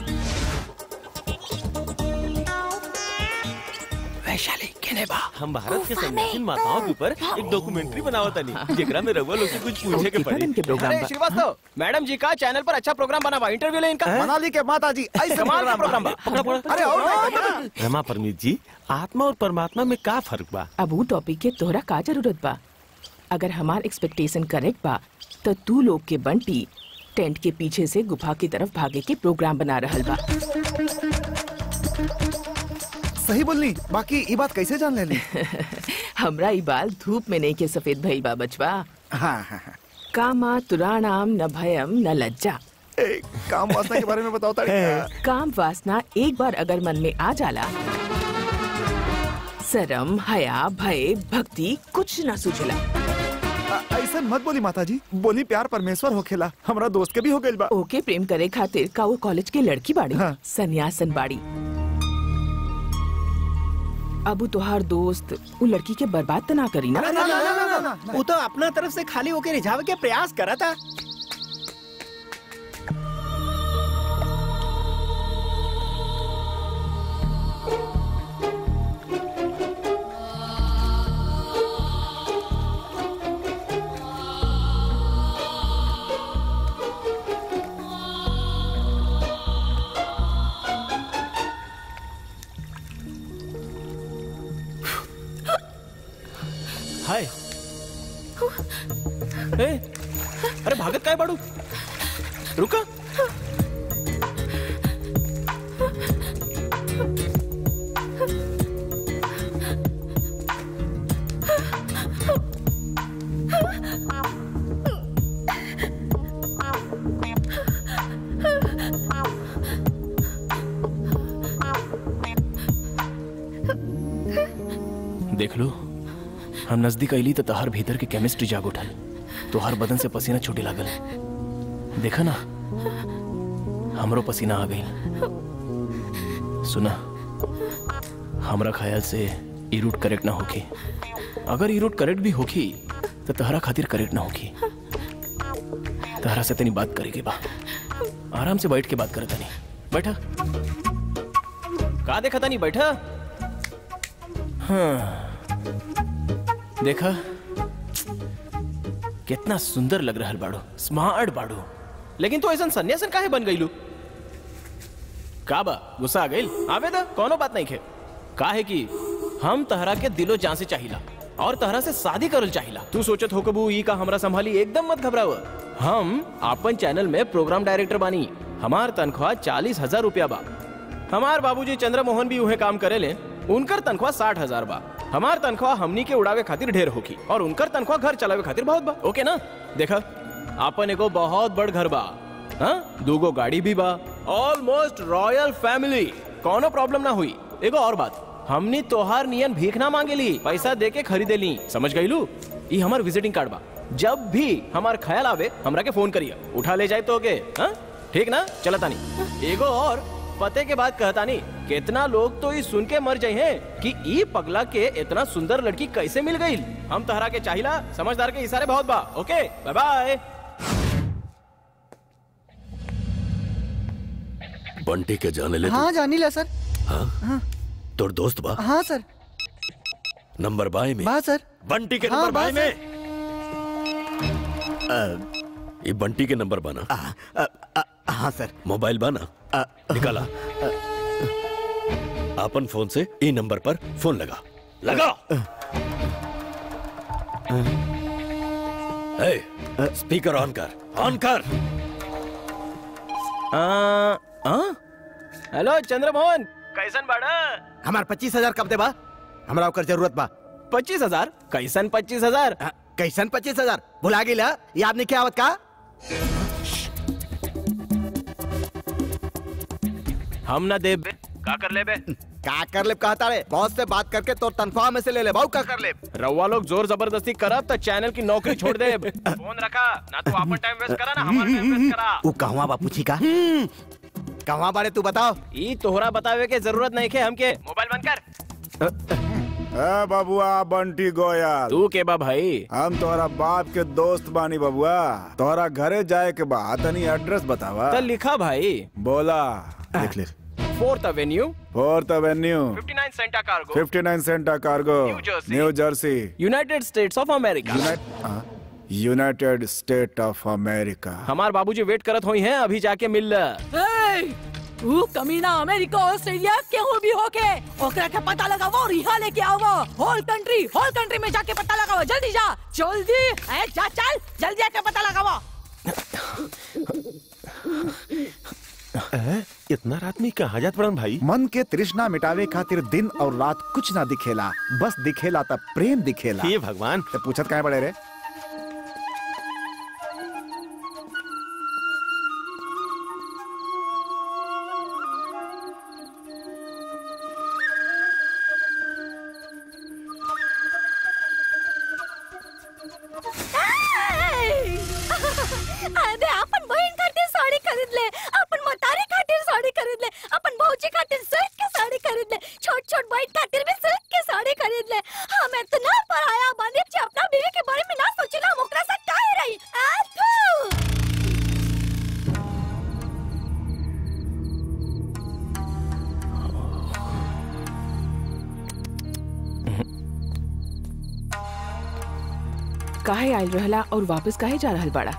वैशाली केने बा हम भारत के सन्यासी माताओं के ऊपर एक डॉक्यूमेंट्री बनावत तनी जेकरा में रघुआ लोग से कुछ पूछे के पड़ी अरे श्रीवास्तव मैडम जी का चैनल पर अच्छा प्रोग्राम बना हुआ इंटरव्यू ले इनका मनाली के माता जी ऐसे कमाल का प्रोग्राम बा पकड़ा पकड़ा अरे और नहीं, नहीं, रमा परमीत जी आत्मा और परमात्मा में का फर्क बा अब वो टॉपिक के तोहरा का जरूरत बा अगर हमार एक्सपेक्टेशन करेक्ट बा तो तू लोग के बंटी टेंट के पीछे से गुफा की तरफ भागे के प्रोग्राम बना रहल बा सही बोलनी बाकी ये बात कैसे जान लेली हमरा ई बाल धूप में नहीं के सफेद भइल बा बचवा हाँ हाँ हाँ कामा तुराणाम न भयम न लज्जा ए, काम वासना के बारे में बताओ ताड़ी काम वासना एक बार अगर मन में आ जाला शरम हया भय भक्ति कुछ न सुझला ऐसा मत बोली माता जी बोली प्यार परमेश्वर होखेला हमरा दोस्त के भी हो गइल बा ओके प्रेम करे खातिर का वो कॉलेज के लड़की बाड़ी हाँ। सन्यासन बाड़ी अबू तोहार दोस्त वो लड़की के बर्बाद तो ना करी ना ना, ना, ना, ना, ना, ना, वो तो अपना तरफ से खाली होके रिझावे के प्रयास करा था हाय ए, अरे भागत काय बाड़ू रुका देख लो हम नजदीक अली तो तहर भीतर की केमिस्ट्री जाग उठल तोहर बदन से पसीना छूटे लागल देखा ना हमरो पसीना आ गई सुना हमरा ख्याल से ई रूट करेक्ट ना होखी अगर ई रूट करेक्ट भी होखी तो तहरा खातिर करेक्ट ना होखी तहरा से तनी बात करेगी बा आराम से बैठ के बात करे तनी बैठा का देखा तनी बैठा हाँ देखा कितना सुंदर लग रहा बाड़ो स्मार्ट बाड़ो लेकिन तो ऐसा सन्यासन काहे बन गईलू का बा गुस्सा आ गईल आवे दा कोनो बात नहीं खे काहे कि हम तहरा के दिलो जान से चाहिला और तहरा से शादी करल चाहिला तू सोचत हो कबू ई का हमरा संभाली एकदम मत घबराव हम अपन चैनल में प्रोग्राम डायरेक्टर बानी हमार तनख्वाह चालीस हजार रुपया बा हमार बाबूजी चंद्रमोहन भी उहे काम करेले उनकर तनख्वाह साठ हजार बा हमार तनख्वाह हमनी के उड़ावे खातिर ढेर होगी और उनकर तनख्वाह घर चलावे खातिर बहुत बा ओके ना देखा आपन एगो बहुत बड़ घर बा हाँ दूगो गाड़ी भी बा ऑलमोस्ट रॉयल फैमिली कोनो प्रॉब्लम ना हुई एगो और बात हमनी तोहार नियन भीख ना मांगेली पैसा दे के खरीदे ली समझ गईलू ई हमार विजिटिंग कार्ड बा जब भी हमार ख्याल आवे हमरा के फोन करिए उठा ले जाए तो के हाँ ठीक ना चलता नहीं एगो और पते के बाद कहता नहीं कितना लोग तो ये सुन के मर जाए हैं कि ई पगला के इतना सुंदर लड़की कैसे मिल गई हम तहरा के चाहिला समझदार के इशारे बहुत बा ओके बाय बाय बंटी के जाने ले तू? हाँ जानी ला सर हाँ तोर दोस्त बा हाँ सर नंबर बाई में बा सर बंटी के हाँ, नंबर बा बाई में ये बंटी के नंबर बाना हाँ सर मोबाइल बाना निकाला अपन फोन से ई नंबर पर फोन लगा लगा ए, स्पीकर ऑन कर ऑन कर हेलो चंद्रमोहन कैसन बाड़ा हमार पच्चीस हजार कब दे बा हमरा ओकर जरूरत बा पच्चीस हजार कैसन पच्चीस हजार कैसन पच्चीस हजार भुला गेला याद नहीं क्या आवत का हम ना दे का कर ले बे का कर ले कहता रे बॉस से बात करके तो तनख्वाह में से ले ले भाऊ का कर ले रउआ लोग जोर जबरदस्ती करब तो चैनल की नौकरी छोड़ दे फोन रखा ना तो अपन टाइम वेस्ट करा ना हमारा टाइम वेस्ट करा वो कहवा बा पूछी का कहवा बारे तू बताओ ई तोहरा बतावे के जरूरत नहीं के हमके मोबाइल बंद कर ए बबुआ बंटी गोयल तू के बा भाई हम तोहरा बाप के दोस्त बानी बबुआ तोहरा घरे जाए के बाद तनी एड्रेस बतावा तो लिखा भाई बोला लिख ले fourth Avenue fourth Avenue 59 Santa cargo 59 Santa cargo New Jersey. New Jersey United States of America United State of America हमार बाबूजी वेट करत होई हैं अभी जाके मिल ल। वो कमीना अमेरिका ऑस्ट्रेलिया केहू भी होके ओकरा के पता लगावो और यहाँ लेके आवो होल कंट्री होल कंट्री में जाके पता लगावो जल्दी जा जल्दी ए, जा चल जल्दी जाके पता लगावो इतना रात में कहाँ जात पड़न भाई मन के तृष्णा मिटावे खातिर दिन और रात कुछ ना दिखेला बस दिखेला तब प्रेम दिखेला हे भगवान ते पूछत काहे पड़े रे अरे अपन बहन खातिर साड़ी खरीद ले अपन मतारी खातिर साड़ी खरीद ले अपन भौजी खातिर सिल्क के साड़ी खरीद ले छोट छोट बहन खातिर भी सिल्क के साड़ी खरीद ले हम इतना पराया बानी कि अपना बीवी के बारे में ना सोचिला हम ओकरा से काहे रही आथू काहे आयल रहला और वापस काहे जा रहल बाड़ा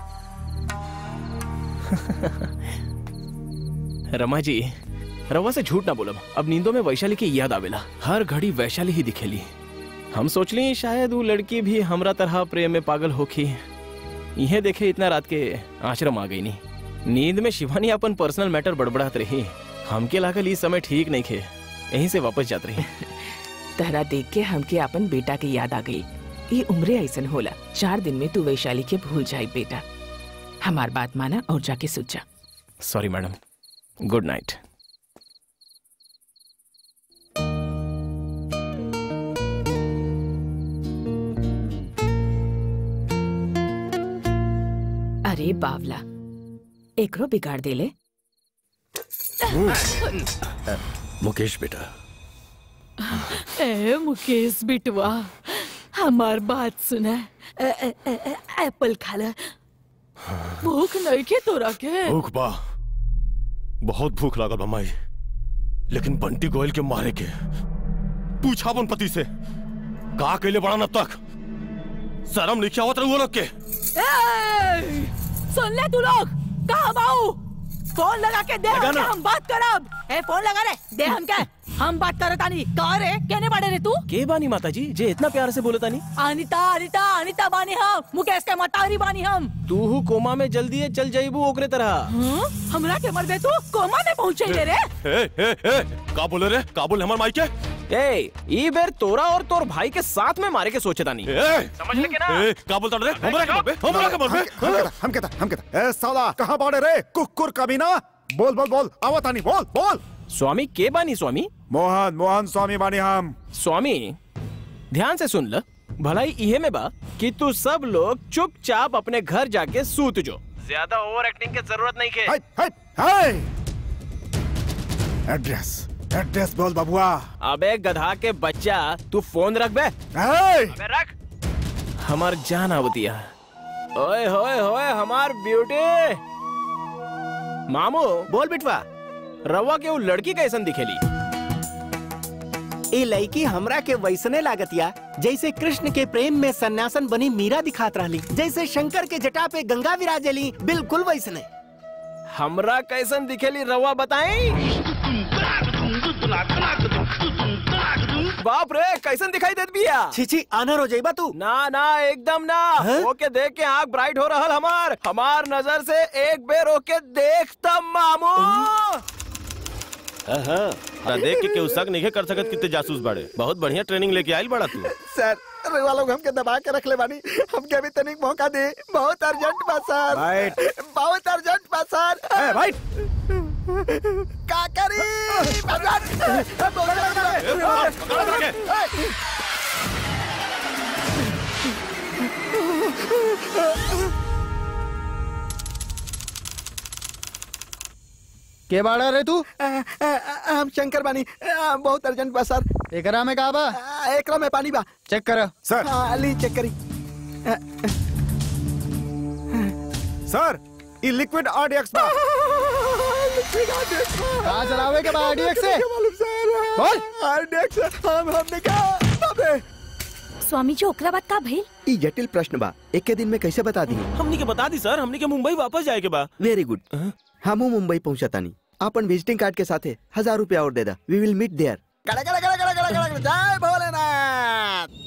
रमा जी रवा से झूठ ना बोलब अब नींदों में वैशाली की याद आवेला हर घड़ी वैशाली ही दिखेली हम सोचली शायद वो लड़की भी हमरा तरह प्रेम में पागल होखी इहे देखे इतना रात के आश्रम आ गई नी नींद में शिवानी अपन पर्सनल मैटर बड़बड़ात रही हमके लागल इस समय ठीक नहीं खे यहीं से वापस जात रही तहरा देख के हमके अपन बेटा की याद आ गई ये उम्रे ऐसन होला चार दिन में तू वैशाली के भूल जाई बेटा हमार बात माना और जाके सुत जा सॉरी मैडम गुड नाइट अरे बावला एकरो बिगाड़ देले मुकेश बेटा ए मुकेश बिटवा हमार बात सुना ए, ए, ए, ए, एप्पल खा ले भूख नहीं के तोरा के भूख बा बहुत भूख लागल बा माई लेकिन बंटी गोयल के मारे के पूछा अपन पति से का अकेले बड़ा अब तक शर्म नहीं आवत रहुआ लोग के ए, सुन ले तू लोग कहा बाऊ फोन लगा के दे लगा हमके, ना। हम बात करब ए फोन लगा रे दे हम के हम बात करत आनी कहा रे कहने पड़े रे तू के बानी माता जी जे इतना प्यार से बोले तानी अनिता अनिता अनिता बानी हम मुकेश के मतारी बानी हम तू हु कोमा में जल्दी है चल जाइबू ओकरे तरह हाँ? हमरा के मर गए तू कोमा में पहुंचे रे रे ए, ए, ए, का बोले रे का बोले हमार माई के ए ई बेर तोरा और तोर भाई के साथ में मारे के सोचे तानी ए, समझ ले के ना ए, का बोलता रे हमरा के मरबे हमरा के मरबे हम कहता हम कहता हम कहता ए साला कहाँ बाड़े रे कुकुर कमीना बोल बोल बोल आवत आनी बोल बोल स्वामी के बानी स्वामी मोहन मोहन स्वामी बानी हम स्वामी ध्यान से सुन ल भलाई इहे में बा कि तू सब लोग चुपचाप अपने घर जाके सूत जो ज्यादा ओवर एक्टिंग की जरूरत नहीं के हाय हाय हाय एड्रेस एड्रेस बोल बबुआ अबे गधा के बच्चा तू फोन रख बे ए! अबे रख हमार जान आवतिया ओए होए होए हमार ब्यूटी मामू बोल बिटवा रवा के वो लड़की कैसन दिखेली ए लड़की हमरा के वैसने लागतिया जैसे कृष्ण के प्रेम में सन्यासन बनी मीरा दिखात रहली जैसे शंकर के जटा पे गंगा विराजली बिल्कुल वैसने हमरा कैसन दिखेली रवा बताई बाप रे कैसन दिखाई देत बिया छिची आनर हो जाइबा तू ना ना एकदम ना ओके देख के आंख ब्राइट हो रहल हमार हमार नजर से एक बेर ओके देख तब मामू हाँ हाँ ना देख के केहू शक नहीं कर सकत कितने जासूस बाड़े बहुत बढ़िया ट्रेनिंग लेके आइल बड़ा तू सर रउआ लोग हमके दबा के रख ले बानी हमके अभी तनिक मौका दे बहुत अर्जेंट बा सर राइट। बहुत अर्जेंट बा सर ए, राइट। का करी के बाड़ा रे तू हम शंकर बानी आ, बहुत अर्जेंट बा सर एकरा में का बा आ, एकरा में पानी बा चेक कर सर हाँ, ली चेक करी सर ये लिक्विड आरडीएक्स बा कहाँ चलावे के बा आरडीएक्स से बोल आरडीएक्स हम हमने कहा अबे स्वामी जी ओकरा बात का भइल ई जटिल प्रश्न बा एक के दिन में कैसे बता दी हमनी के बता दी सर हमनी के मुंबई वापस जाए के बा वेरी गुड हमू मुंबई पहुंचा तानी अपन विजिटिंग कार्ड के साथे हजार रुपया और दे दा वी विल मीट देयर गड़ा गड़ा गड़ा गड़ा गड़ा गड़ा जय Bholenath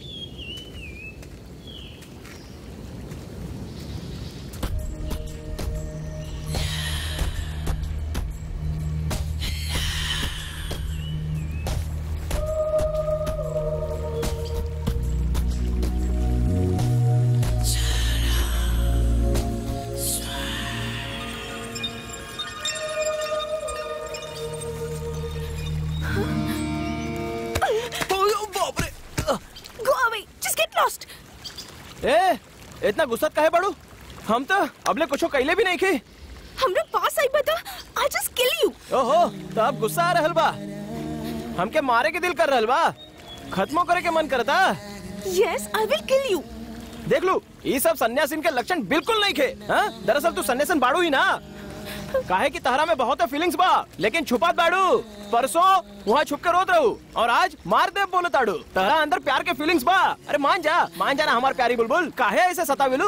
go away just get lost ए इतना गुस्सा काहे बड़ू हम तो अबले कुछो कैले भी नहीं खे हमरा पास आई बता आई जस्ट किल यू ओहो तब गुस्सा आ रहल बा हमके मारे के दिल कर रहल बा खत्मो करे के मन करता yes I will kill you देख लू ये सब सन्यासीन के लक्षण बिल्कुल नहीं खे हाँ? दरअसल तू सन्यासीन बाड़ू ही ना काहे कि तहरा में बहुत फीलिंग्स बा लेकिन छुपात बाड़ू परसों वहाँ छुप के रोत रहू और आज मार दे बोले ताड़ू तहरा अंदर प्यार के फीलिंग्स बा अरे मान जा मान जा ना हमार प्यारी बुलबुल काहे ऐसे सताविलू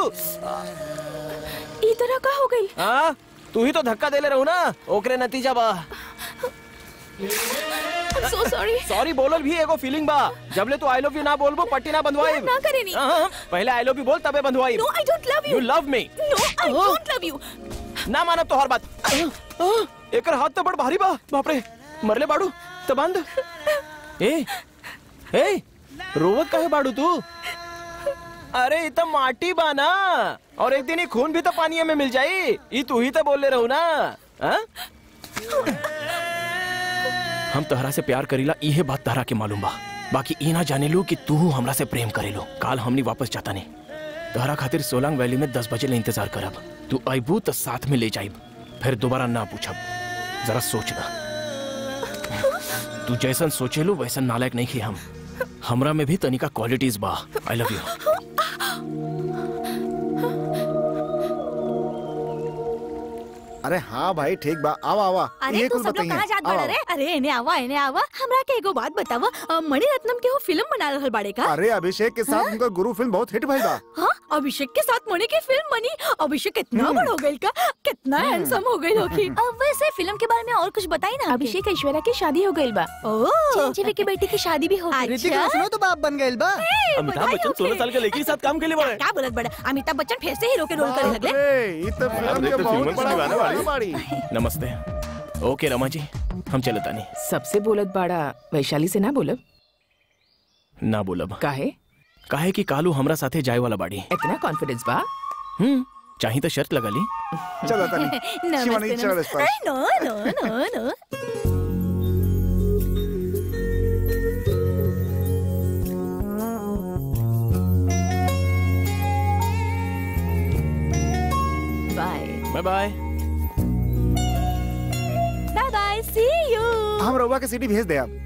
ई तरह का हो गई हाँ तू ही तो धक्का देले रहू ना ओकरे नतीजा बा सो सॉरी सॉरी बोलल भी एगो फीलिंग बा जबले तू आई लव यू ना बोलबो पट्टी ना बंधवाई ना करे नी। पहले आई लव यू बोल तबे बंधवाई no I don't love you you love me no I don't love you ना मानब तो हर बात एकर हाथ तो बड़ भारी बा बाप रे मरले बाड़ू तो बंद ए ए रोवत काहे बाड़ू तू अरे ये तो माटी बा ना और एक दिन ये खून भी तो पानी में मिल जाई ये तू ही तो बोले रहू ना हाँ? हम तहरा से प्यार करीला इहे बात तहरा के मालूम बा बाकी ई ना जाने लो कि तू हमरा से प्रेम करेलो काल हमनी वापस जाता नहीं तहरा खातिर सोलांग वैली में दस बजे ले इंतजार करब तू आईबू तो साथ में ले जाइब फिर दोबारा ना पूछब जरा सोचना तू जैसन सोचेलो वैसन नालायक नहीं खे हम हमरा में भी तनिका क्वालिटीज बा आई लव यू अरे हाँ भाई ठीक बा आवा आवा अरे ये तू कुल सब लोग बताइए कहाँ जात आवा, बाड़ा रे अरे एने आवा एने आवा हमरा के एगो बात बतावा अ, मणिरत्नम के वो फिल्म बना रहल बाड़े का अरे अभिषेक के साथ उनका गुरु फिल्म बहुत हिट भइल बा हाँ अभिषेक के साथ मणि की फिल्म बनी अभिषेक कितना बड़ हो गई का कितना हैंडसम हो गई होगी अब वैसे फिल्म के बारे में और कुछ बताई ना अभिषेक ऐश्वर्या की शादी हो गई बा ओ चिंचिवी की बेटी की शादी भी हो गई ऋतिक रोशनो तो बाप बन गइल बा अमिताभ बच्चन सोलह साल के लड़की के साथ काम के लिए बड़े क्या बोलत बड़ा अमिताभ बच्चन फिर से हीरो के रोल करे लगले अरे ये तो फिल्म देख के तो बहुत फिल्मन बड़ा से दीवाना दीवाना बाड़ी। बाड़ी नमस्ते ओके रमा जी हम चले तानी सबसे बोलत बाड़ा वैशाली से ना बोलब ना बोलब काहे काहे कि कालू हमरा साथे जाए वाला बाड़ी इतना कॉन्फिडेंस बा हम्म चाही तो शर्त लगा ली चलो तनी शिवानी नमस्ते चल इस नमस्ते पर no no no no bye bye bye bye bye see you हम हम रउआ के सीडी भेज दे अब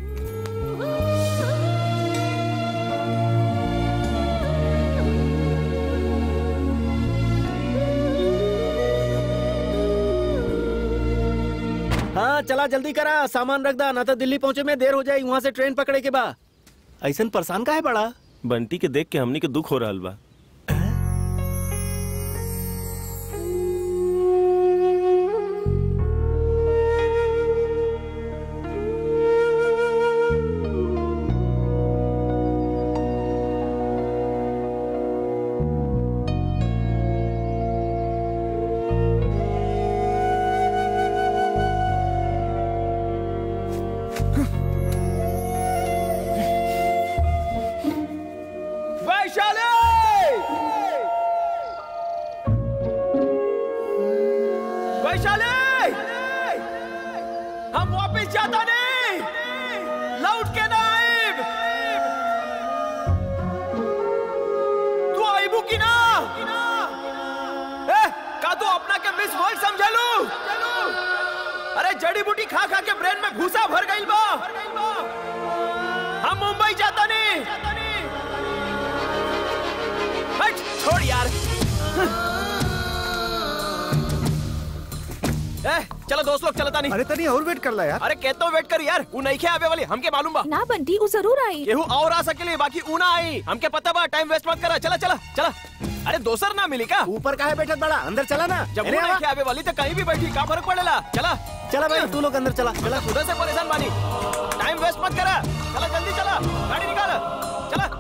हाँ चला जल्दी करा सामान रख दा ना तो दिल्ली पहुंचे में देर हो जाए वहाँ से ट्रेन पकड़े के बा ऐसन परेशान का है बड़ा बंटी के देख के हमनी के दुख हो रहल बा वैशाली वैशाली हम वापस जाता नहीं लौट के ना आइब तू आइबू की ना ए, का तू अपना के मिस वर्ल्ड समझे लू अरे जड़ी बूटी खा खा के ब्रेन में भूसा भर गई बा हम मुंबई जाता नहीं हट छोड़ यार ए, चलो दोस्त लोग चलता नहीं अरे तनी और वेट कर ला यार अरे कहता हूँ वेट कर यार वो नहीं खे आवे वाली हमके मालूम बा ना बंटी वो जरूर आई केहू और आ सकेली बाकी ऊ ना आई हमके पता बा टाइम वेस्ट मत करा चला चला चला अरे दोसर ना मिली का ऊपर का है बैठत बड़ा अंदर चला ना जब वो अरे नहीं आवा। खे आवे वाली तो कहीं भी बैठी का फर्क पड़ेला चला चला भाई तू लोग अंदर चला चला खुदा से परेशान बानी टाइम वेस्ट मत करा चला जल्दी चला गाड़ी निकाल चला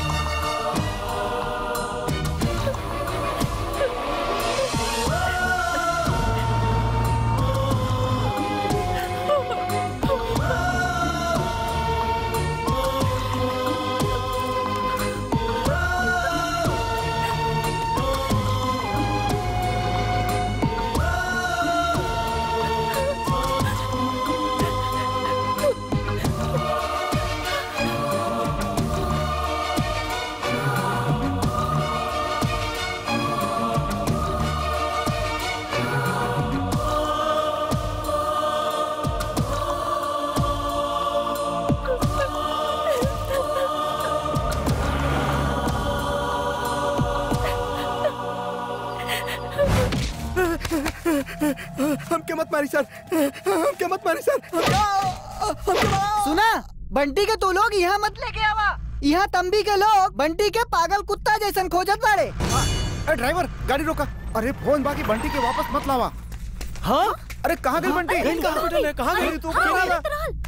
हमके मत मारी सर हमके मत मारी सर सुना बंटी के तू लोग यहाँ मत लेके आवा यहाँ तंबी के लोग बंटी के पागल कुत्ता जैसन खोजत बाड़े अरे ड्राइवर गाड़ी रोका अरे फोन बाकी बंटी के वापस मत लावा हाँ अरे कहाँ गई बंटी अरे, कहाँ हॉस्पिटल है, कहाँ गई? अरे, तू ऊपर आ जा।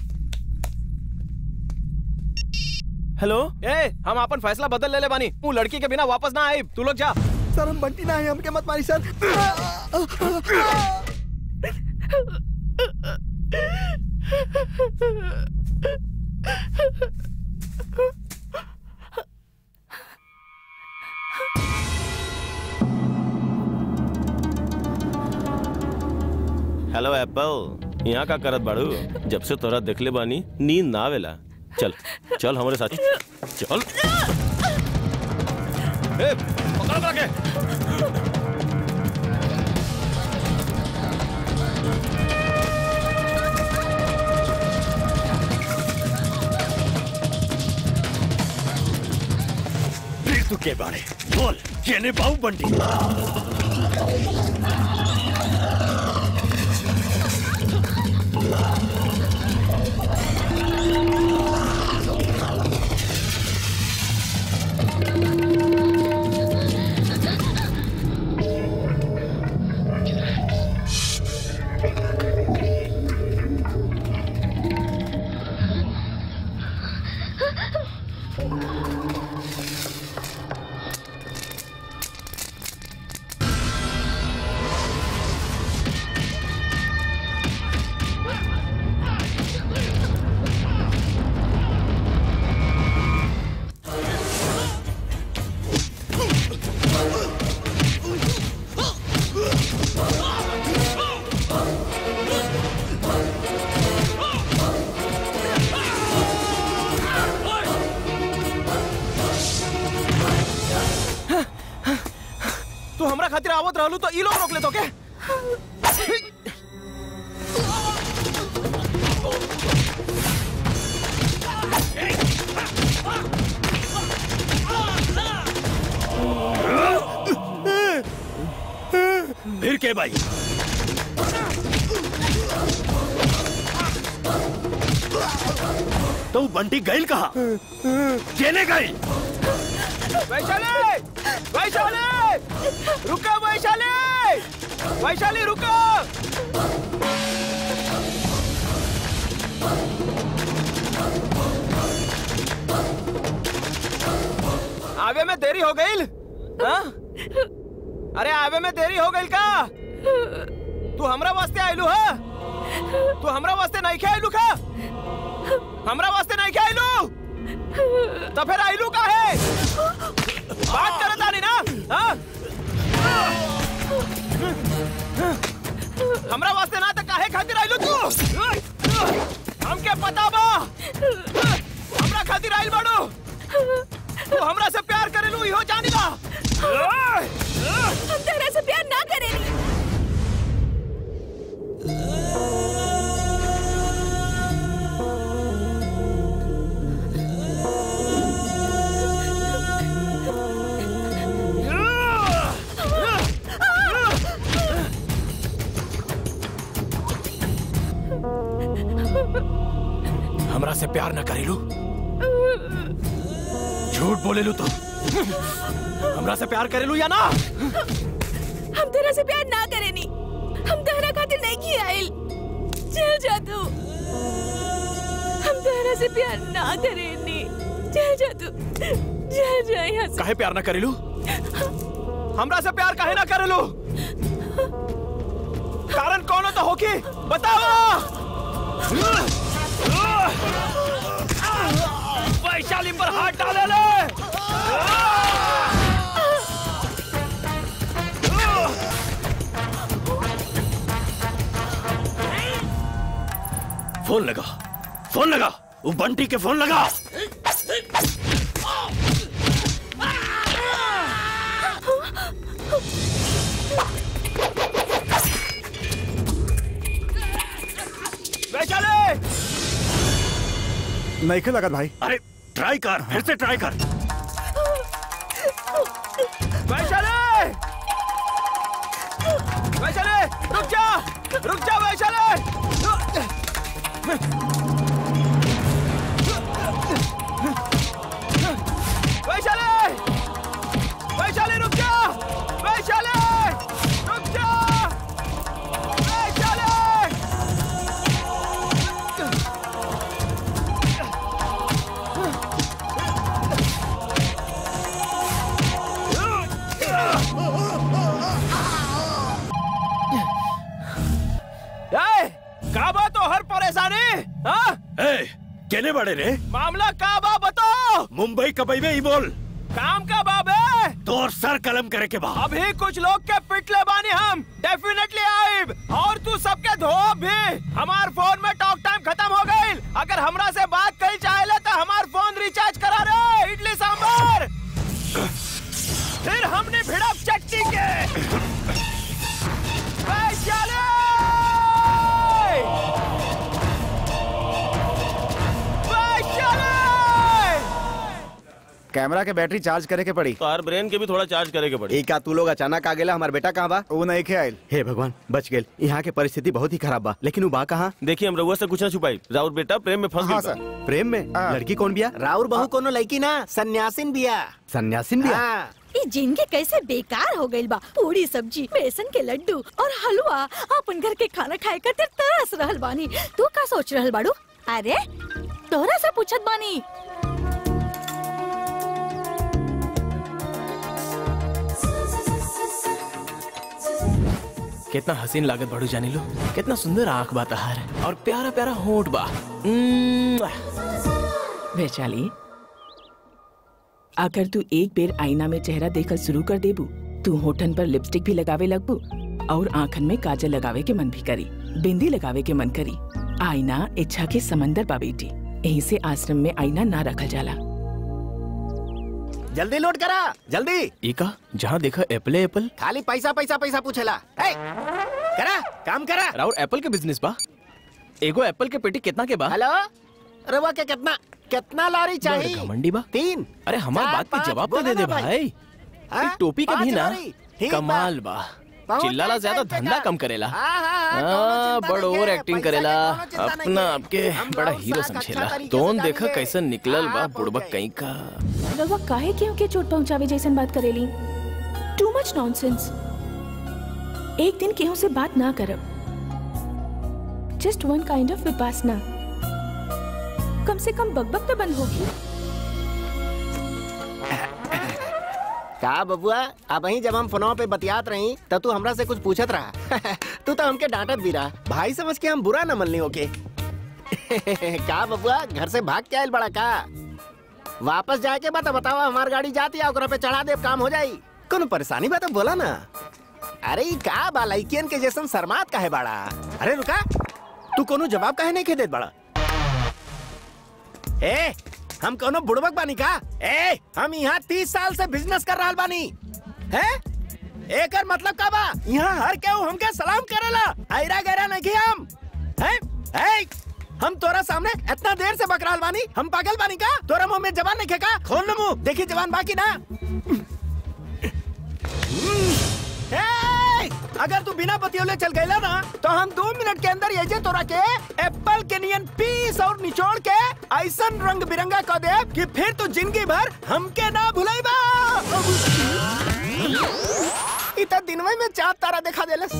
हेलो ए हम अपन फैसला बदल ले ले बानी तू लड़की के बिना वापस ना आई तू लोग जा सर हम बंटी ना है हमके मत मारी सर हेलो एप्पल यहाँ का करत बाड़ू जब से तोरा देखले बानी नींद ना आवेला चल चल हमारे साथ चल ए, पकड़ पकड़ के फिर तू के बारे बोल केने बाऊ बंटी तू हमरा खातिर आवत रहलू तो ई लोग रोक ले तो के के भाई तो बंटी गईल कहा केने गईल वैशाली वैशाली रुको वैशाली वैशाली रुको आवे में देरी हो गई हाँ? अरे आवे में देरी हो गई का तू हमरा वास्ते आइलू है तू हमरा वास्ते नहीं खे आइलू का हमरा वास्ते नहीं खे आइलू तो फिर आइलू का है बात करे तानी ना हाँ? हमरा वास्ते ना तो काहे खातिर आइलू तू हमके पता बा हमरा खातिर आइल बाड़ू तू हमरा से प्यार करेलू इहो जानी बा हम तेरे से प्यार ना करेंगे हमरा से प्यार न करेलू झूठ बोलेलू तो हमरा से प्यार करेलू या ना हम तेरे से प्यार ना करेनी हम तेरा खातिर नहीं किया आइल चल जा तू हम तेरे से प्यार ना करेनी चल जा तू चल जा यहाँ से काहे प्यार न करेलू हमरा से प्यार काहे ना करेलू कारण कौन हो तो होगी बताओ वैशाली पर हाथ डाले ले फोन लगा फोन लगा वो बंटी के फोन लगा वैशाली नहीं खे लगा भाई अरे ट्राई कर फिर से ट्राई कर वैशाली वैशाली रुक जा रुक जा वैशाली वैशाली वैशाली रुक जा वैशाली रुक जा वैशाली ए, का बा तो हर परेशानी हाँ? ए, केने बड़े रे मामला का बा बताओ मुंबई कबई में ही बोल काम का बाब है तोर सर कलम करे के बाद अभी कुछ लोग के पिटले बानी हम डेफिनेटली आइब और तू सबके धो भी हमार फोन में टॉक टाइम खत्म हो गई अगर हमरा से बात करी चाहे तो हमार फोन रिचार्ज करा रे इडली सांभर फिर हमने भिड़प चट्टी के वैशाली! वैशाली! कैमरा के बैटरी चार्ज करे के पड़ी तार ब्रेन के भी थोड़ा चार्ज करे के पड़ी एक तू लोग अचानक आ गेला हमार बेटा कहाँ बा वो नहीं खे आयल हे भगवान बच गेल यहाँ के परिस्थिति बहुत ही खराब बा लेकिन वो बा कहाँ देखिए हम रउआ से कुछ ना छुपाई राउर बेटा प्रेम में फंस हाँ गया सर प्रेम में लड़की कौन बिया राउर बहू कोनो लड़की ना सन्यासिन बिया सन्यासिन बिया हाँ। ये जिनके कैसे बेकार हो गइल बा पूरी सब्जी बेसन के लड्डू और हलवा अपन घर के खाना खाए खातिर तरस रहल बानी तू का सोच रहल बाड़ू अरे तोरा से पूछत बानी कितना हसीन लागत बड़ू जानी लो कितना सुंदर आंख बा तहार और प्यारा प्यारा होंठ बा म्म। वैशाली अगर तू एक बेर आईना में चेहरा देखल शुरू कर देबू तू होठन पर लिपस्टिक भी लगावे लगबू और आंखन में काजल लगावे के मन भी करी बिंदी लगावे के मन करी आईना इच्छा के समंदर बा बेटी यहीं से आश्रम में आईना ना रखल जाला जल्दी लोड करा जल्दी इका जहाँ देखा एप्पल है एप्पल खाली पैसा पैसा पैसा पूछेला ए, करा काम करा राउर एप्पल के बिजनेस बा एगो एप्पल के पेटी कितना के बा हेलो रवा के कितना कितना लारी बड़ चाहिए घमंडी बा तीन अरे हमार चार, बात के पाँच, जवाब तो बोला दे दे ना भाई। भाई हाँ? एक टोपी का पाँच भी ना लारी, ठीक बा। कमाल बा पहुंच चिल्लाला जाए, ज्यादा जाए, धंधा जाए। कम करेला हाँ, हाँ, हाँ, कौनो हाँ, चिंता बड़ नहीं ओवर है, एक्टिंग पैसा करेला के कौनो चिंता नहीं अपना है। आपके हम बड़ा लोग हीरो साथ अच्छा समझेला तरीके से तोन देखा जाएंगे। कैसे निकलल बा हाँ, बुड़बक पहुंच कहीं का रवा काहे क्यों के चोट पहुंचावे जैसन बात करेली टू मच नॉनसेंस एक दिन केहू से बात ना करब just one kind of Vipassana कम से कम बकबक तो बंद होगी का बबुआ अब ही जब हम फोनवा पे बतियात रही तब तू हमरा से कुछ पूछत रहा तू तो हमके डांटत भी रहा भाई समझ के हम बुरा न मनली ओके का बबुआ घर से भाग के आयल बड़ा का वापस जाए के बता बतावा हमार गाड़ी जाती है ओकरा पे चढ़ा दे काम हो जाई कोनो परेशानी बा तो बोला ना अरे ई का बा लइकियन के जैसन शर्मात काहे बाड़ा अरे रुका तू कोनो जवाब काहे नहीं के देत बड़ा ए हम कोनो बुड़बक बानी का ए हम यहाँ तीस साल से बिजनेस कर रहा बानी है एकर मतलब का बा यहाँ हर केहू हमके सलाम करेला आयरा गैरा नहीं हम है ए हम तोरा सामने इतना देर से बकराल बानी हम पागल बानी का तोरा मुंह में जवान नहीं का खोल लो मुंह देखी जवान बाकी ना ए, अगर तू बिना बतियोले चल गईला ना तो हम दो मिनट के अंदर ये जे तोरा के एप्पल के नियन पीस और निचोड़ के ऐसन रंग बिरंगा कर दे कि फिर तू जिंदगी भर हमके ना भुलाईबा इतना दिनवे में चार तारा दिखा देलस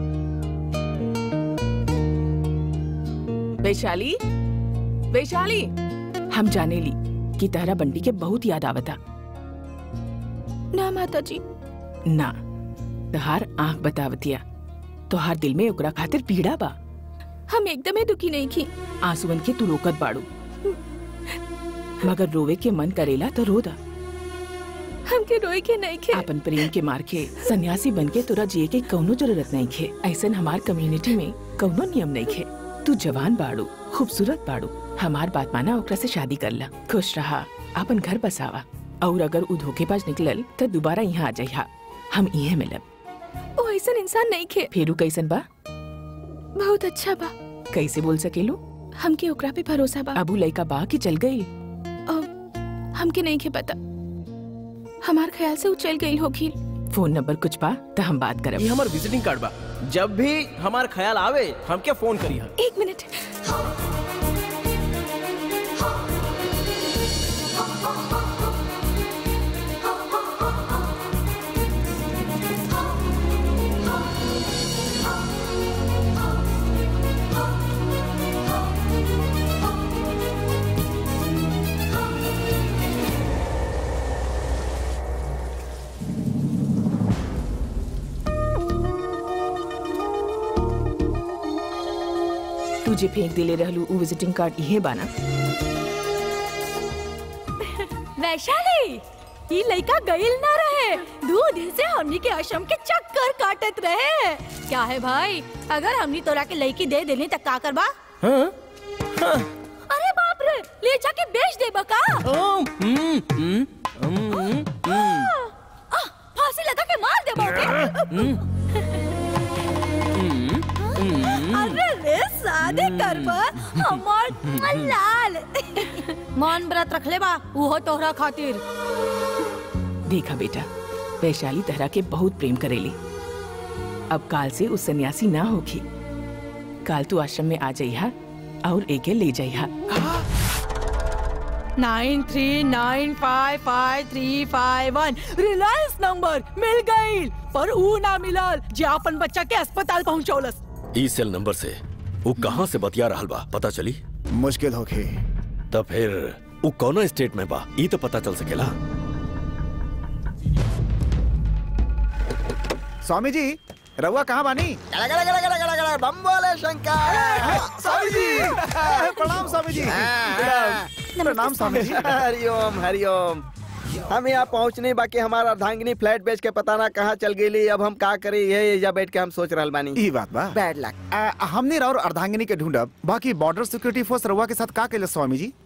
वैशाली वैशाली हम जाने ली कि तहरा बंटी के बहुत याद आवता ना माता जी ना तहार आंख बतावतिया तोहार दिल में ओकरा खातिर पीड़ा बा हम एकदम ही दुखी नहीं की आंसुअन के तू रोकत बाड़ू मगर रोवे के मन करेला तो रो दा हमके रोए के नहीं खे अपन प्रेम के मार के सन्यासी बन के तोरा जिए के कौनो जरूरत नहीं खे ऐसन हमार कम्युनिटी में कौनो नियम नहीं खे तू जवान बाड़ू खूबसूरत बाड़ू हमार बात माना ओकरा से शादी कर ला खुश रहा अपन घर बसावा और अगर उ धोखेबाज निकलल तो दोबारा यहाँ आ जाइहा हम इहे मिलब वो ऐसा इंसान नहीं खे फेरू कैसन बा बहुत अच्छा बा कैसे बोल सकेलू हमके ओकरा पे भरोसा बा अबू लइका बा कि चल गई अब हमके नहीं खे पता हमार ख्याल से वो चल गई होगी फोन नंबर कुछ बा तो हम बात करब ये हमार विजिटिंग कार्ड बा जब भी हमार ख्याल आवे हमके फोन करी हर एक मिनट तुझे फेंक दिले रहलू उ विजिटिंग कार्ड इहे बाना वैशाली ये लड़का गईल ना रहे दो दिन से हमनी के आश्रम के चक्कर काटत रहे क्या है भाई अगर हमनी तोरा के लड़की दे देनी तक का करबा हाँ? अरे बाप रे ले जाके बेच दे बका हम्म, हम्म, हम्म, हम्म, आह, फांसी लगा के मार दे बाके अरे रे शादी करबा हमार लाल मान व्रत रख ले बा वो तोहरा खातिर देखा बेटा वैशाली तहरा के बहुत प्रेम करेली अब काल से उस सन्यासी ना होगी काल तू आश्रम में आ जाइहा और एके ले जाइहा nine three nine five five three five one Reliance number मिल गई पर ऊ ना मिलल जे अपन बच्चा के अस्पताल पहुंचौलस ई सेल नंबर से वो कहाँ से बतिया रहल बा पता चली मुश्किल होगी तब फिर वो कौनो स्टेट में बा ई तो पता चल सकेला स्वामी जी रउआ कहाँ बानी गला गला गला गला गला गला बम बोले शंकर स्वामी जी प्रणाम स्वामी जी प्रणाम स्वामी जी हरिओम हरिओम हम यहाँ पहुँचने बाकी हमारा अर्धांगिनी फ्लैट बेच के पता ना कहाँ चल गई अब हम का करे ये एजा बैठ के हम सोच रहल बानी ई बात बा बैड लक आ, हमने और अर्धांगिनी के ढूंढब बाकी बॉर्डर सिक्योरिटी फोर्स रउआ के साथ का केले स्वामी जी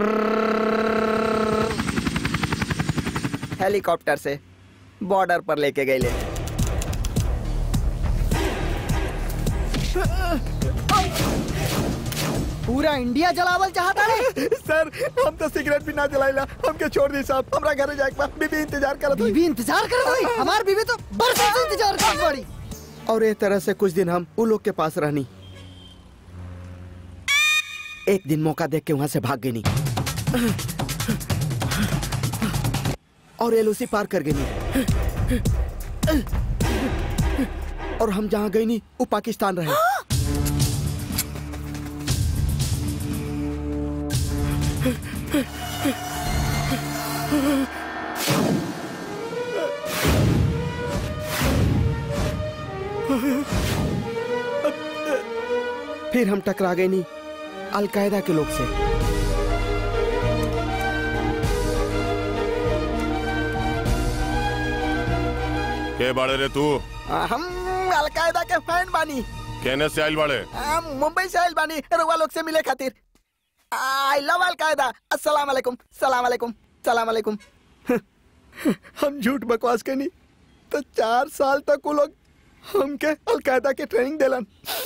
हेलीकॉप्टर से बॉर्डर पर लेके गए ले पूरा इंडिया जलावल चाहता है सर हम तो सिगरेट भी ना जलाइला हमके छोड़ दी साहब हमरा घरे जाके बा बीबी इंतजार करत बीबी इंतजार कर रही हमार बीबी तो बरसों से इंतजार कर पड़ी और एक तरह से कुछ दिन हम उन लोग के पास रहनी एक दिन मौका देख के वहां से भाग गई नहीं और एलओसी पार कर गई नहीं और हम जहां गई नहीं वो पाकिस्तान रहे फिर हम टकरा गए नहीं अलकायदा के लोग से के बाड़े रे तू आ, हम अलकायदा के फैन बानी कहने से आइल बाड़े आ, मुंबई से आइल बानी रुआ लोग से मिले खातिर आई लव अलकायदा अस्सलाम वालेकुम सलाम वालेकुम सलाम वालेकुम हम झूठ बकवास के नहीं तो चार साल तक वो लोग हमके अलकायदा के ट्रेनिंग दिलन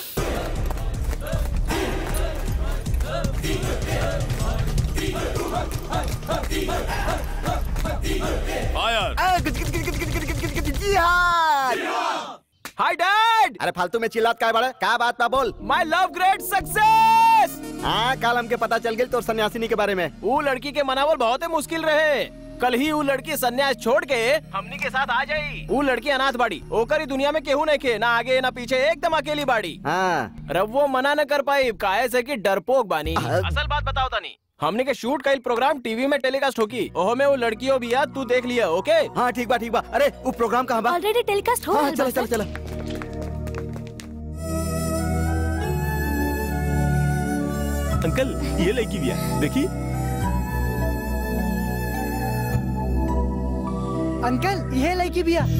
हाय डैड अरे फालतू में चिल्लात काय बड़े क्या बात बा बोल माय लव ग्रेट सक्सेस हाँ कल हमके पता चल गई तो सन्यासिनी के बारे में वो लड़की के मनावल बहुत ही मुश्किल रहे कल ही वो लड़की सन्यास छोड़ के हमनी के साथ आ जाई वो लड़की अनाथ बाड़ी ओकर ही दुनिया में केहू नहीं के ना आगे ना पीछे एकदम अकेली बाड़ी हाँ रब वो मना न कर पाई काहे से कि डरपोक बानी असल बात बताओ तानी हमने के शूट कईल प्रोग्राम टीवी में टेलीकास्ट होगी ओहो में वो लड़कियों भी याद तू देख लिया ओके हाँ ठीक बा ठीक बा अरे वो प्रोग्राम कहाँ बा ऑलरेडी टेलीकास्ट हो हाँ रहल बा, चलो चलो सर। चलो अंकल ये लड़की भी है देखी अंकल ये लड़की भी है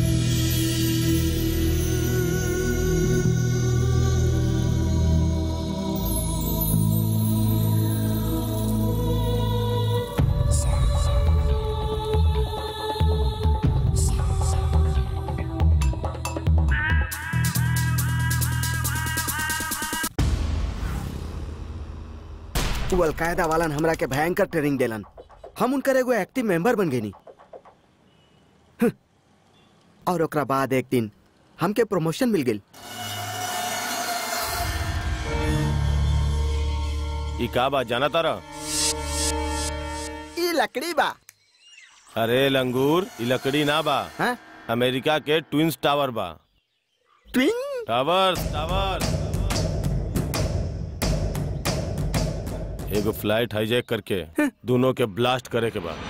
वो अलकायदा वालन हमरा के भयंकर ट्रेनिंग देलन हम उनकर एगो एक्टिव मेंबर बन गए और ओकरा बाद एक दिन हमके प्रमोशन मिल गई ई का बात जाना तारा ई लकड़ी बा अरे लंगूर ई लकड़ी ना बा हाँ? अमेरिका के ट्विंस टावर बा ट्विन टावर टावर एगो फ्लाइट हाईजैक करके दोनों के ब्लास्ट करे के बाद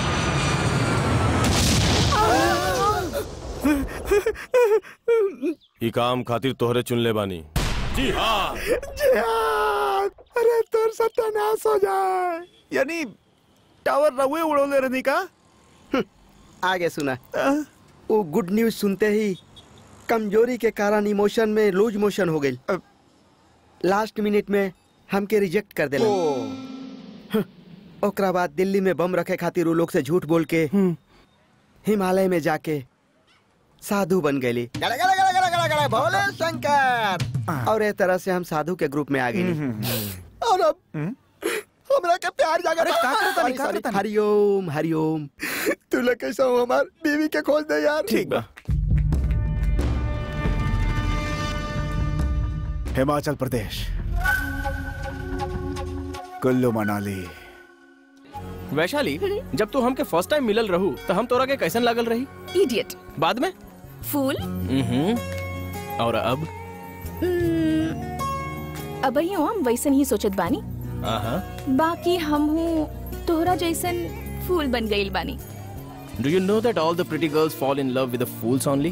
ई काम खातिर तोहरे चुन ले बानी जी हाँ जिहाद अरे तोर सत्यानाश हो जाए यानी टावर रहुए उड़ोले रहनी का आगे सुना वो गुड न्यूज सुनते ही कमजोरी के कारण इमोशन में लूज मोशन हो गई लास्ट मिनट में हमके रिजेक्ट कर देला हं, ओकरा बाद दिल्ली में बम रखे खातिर वो लोग से झूठ बोल के हिमालय में जाके साधु बन गई भोले शंकर और एक तरह से हम साधु के ग्रुप में आ गए और अब हमरा के प्यार जागा अरे का करता नहीं, का करता नहीं? हरिओम हरिओम तू लोग कैसा हो हमार बीवी के खोज दे यार ठीक बा हिमाचल प्रदेश कुल्लू मनाली वैशाली जब तू हमके फर्स्ट टाइम मिलल रहू तो हम तोरा के कैसन लागल रही इडियट बाद में फूल हम्म और अब अब हम वैसन ही सोचत बानी आहा बाकी हम हूँ तोहरा जैसन फूल बन गईल बानी do you know that all the pretty girls fall in love with the fools only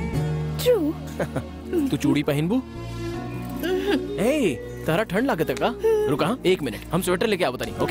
true तू चूड़ी पहनबू ए तारा ठंड लागत है का रुका हाँ, एक मिनट हम स्वेटर लेके आवत नहीं ओके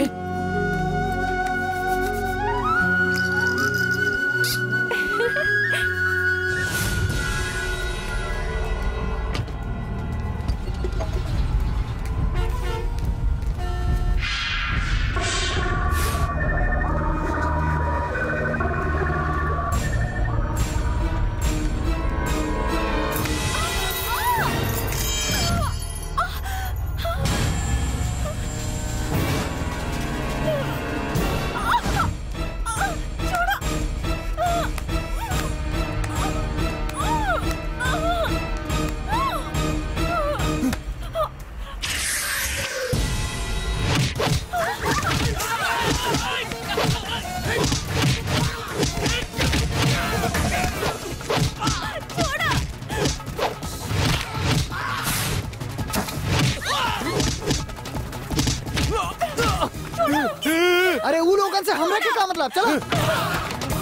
अरे ऊ लोगन से हमरा के का मतलब चलो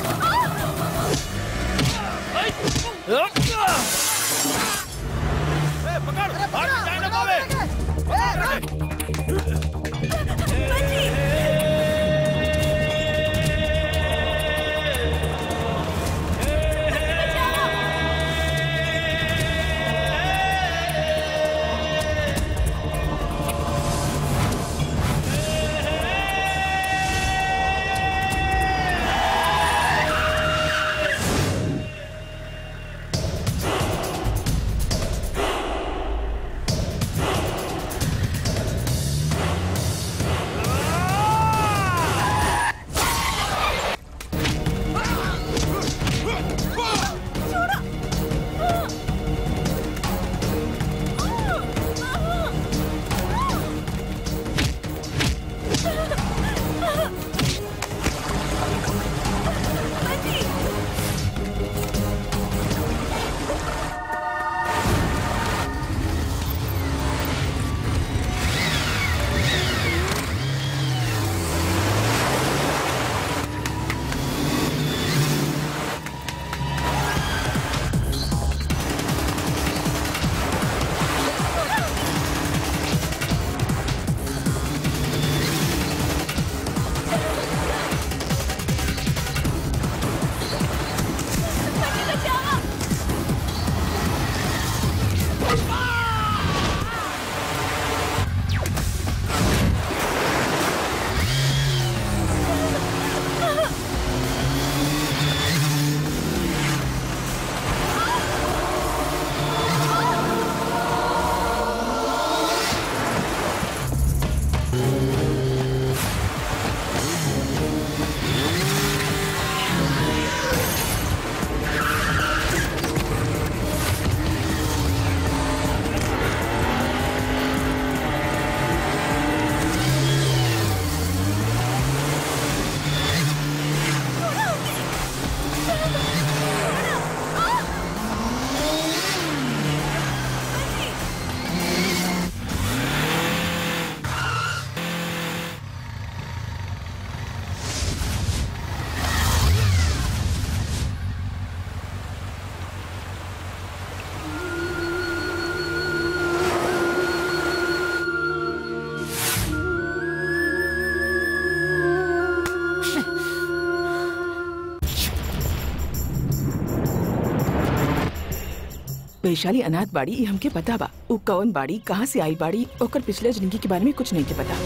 वैशाली अनाथ बाड़ी ई हमके पता बा उ कौन बाड़ी कहाँ से आई बाड़ी ओकर पिछले जिंदगी के बारे में कुछ नहीं के पता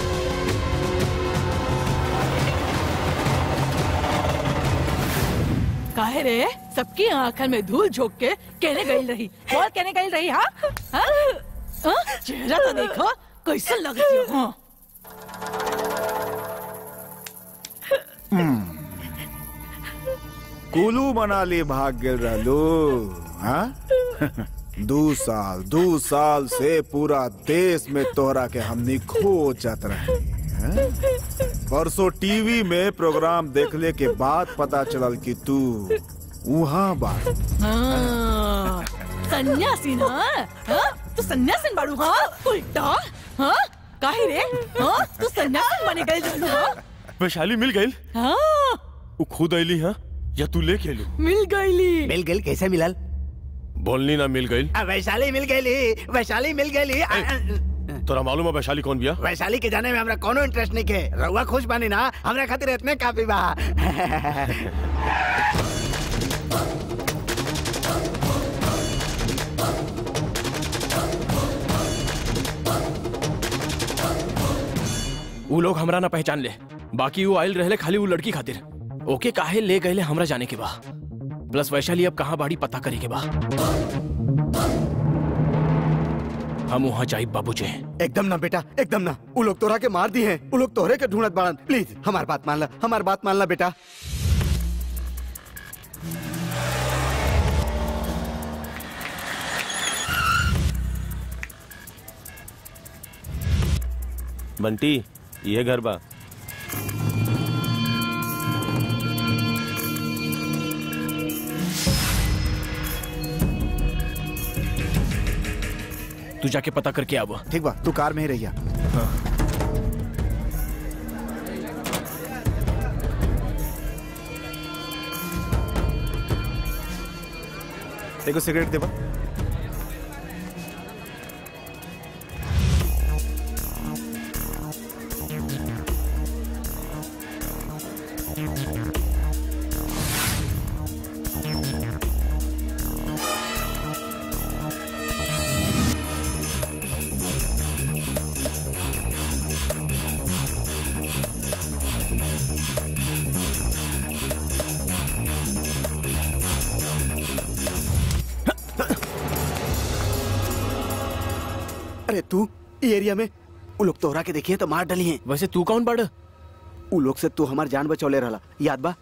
काहे रे सबकी आंखन में धूल झोंक के कहने गई रही बोल कहने गई रही हाँ हाँ? हाँ? चेहरा तो देखो कैसा लग रही हो हाँ? कुलू मनाली भाग गेल रहलू हाँ दू साल दू साल से पूरा देश में तोहरा के हमनी खोजत रहे हैं? परसों टीवी में प्रोग्राम देखले के बाद पता चलल कि तू वहाँ बा हाँ, सन्यासी ना हाँ? तू सन्यासीन बाड़ू हाँ उल्टा हाँ काहे रे हाँ तू सन्यासीन बने गए जानू हाँ वैशाली मिल गई हाँ वो खुद अली हाँ या तू लेके अली मिल गईली मिल गई कैसे मिलल बोलनी ना मिल गई आ, वैशाली मिल गई वैशाली मिल गई तोरा मालूम है वैशाली कौन बिया वैशाली के जाने में हमरा कोनो इंटरेस्ट नहीं के रउआ खुश बानी ना हमरा खातिर इतने काफी बा ऊ लोग हमरा ना पहचान ले बाकी वो आयल रहले खाली वो लड़की खातिर ओके काहे ले गए हमरा जाने के बा प्लस वैशाली अब कहाँ बाड़ी पता करे के बा हम वहाँ जाइब बाबू जी एकदम ना बेटा एकदम ना वो लोग तोरा के मार दिए हैं वो लोग तोहरे के ढूंढत बाड़न प्लीज हमार बात मान ला हमार बात मान ला बेटा बंटी ये घर बा तू जाके पता करके आवा ठीक बा तू कार में ही रहिया देखो सिगरेट देबा अरे तू ई एरिया में उ लोग तोहरा के देखिए तो मार डली हैं वैसे तू कौन बड़ उ लोग से तू हमार जान बचौले रहला याद बा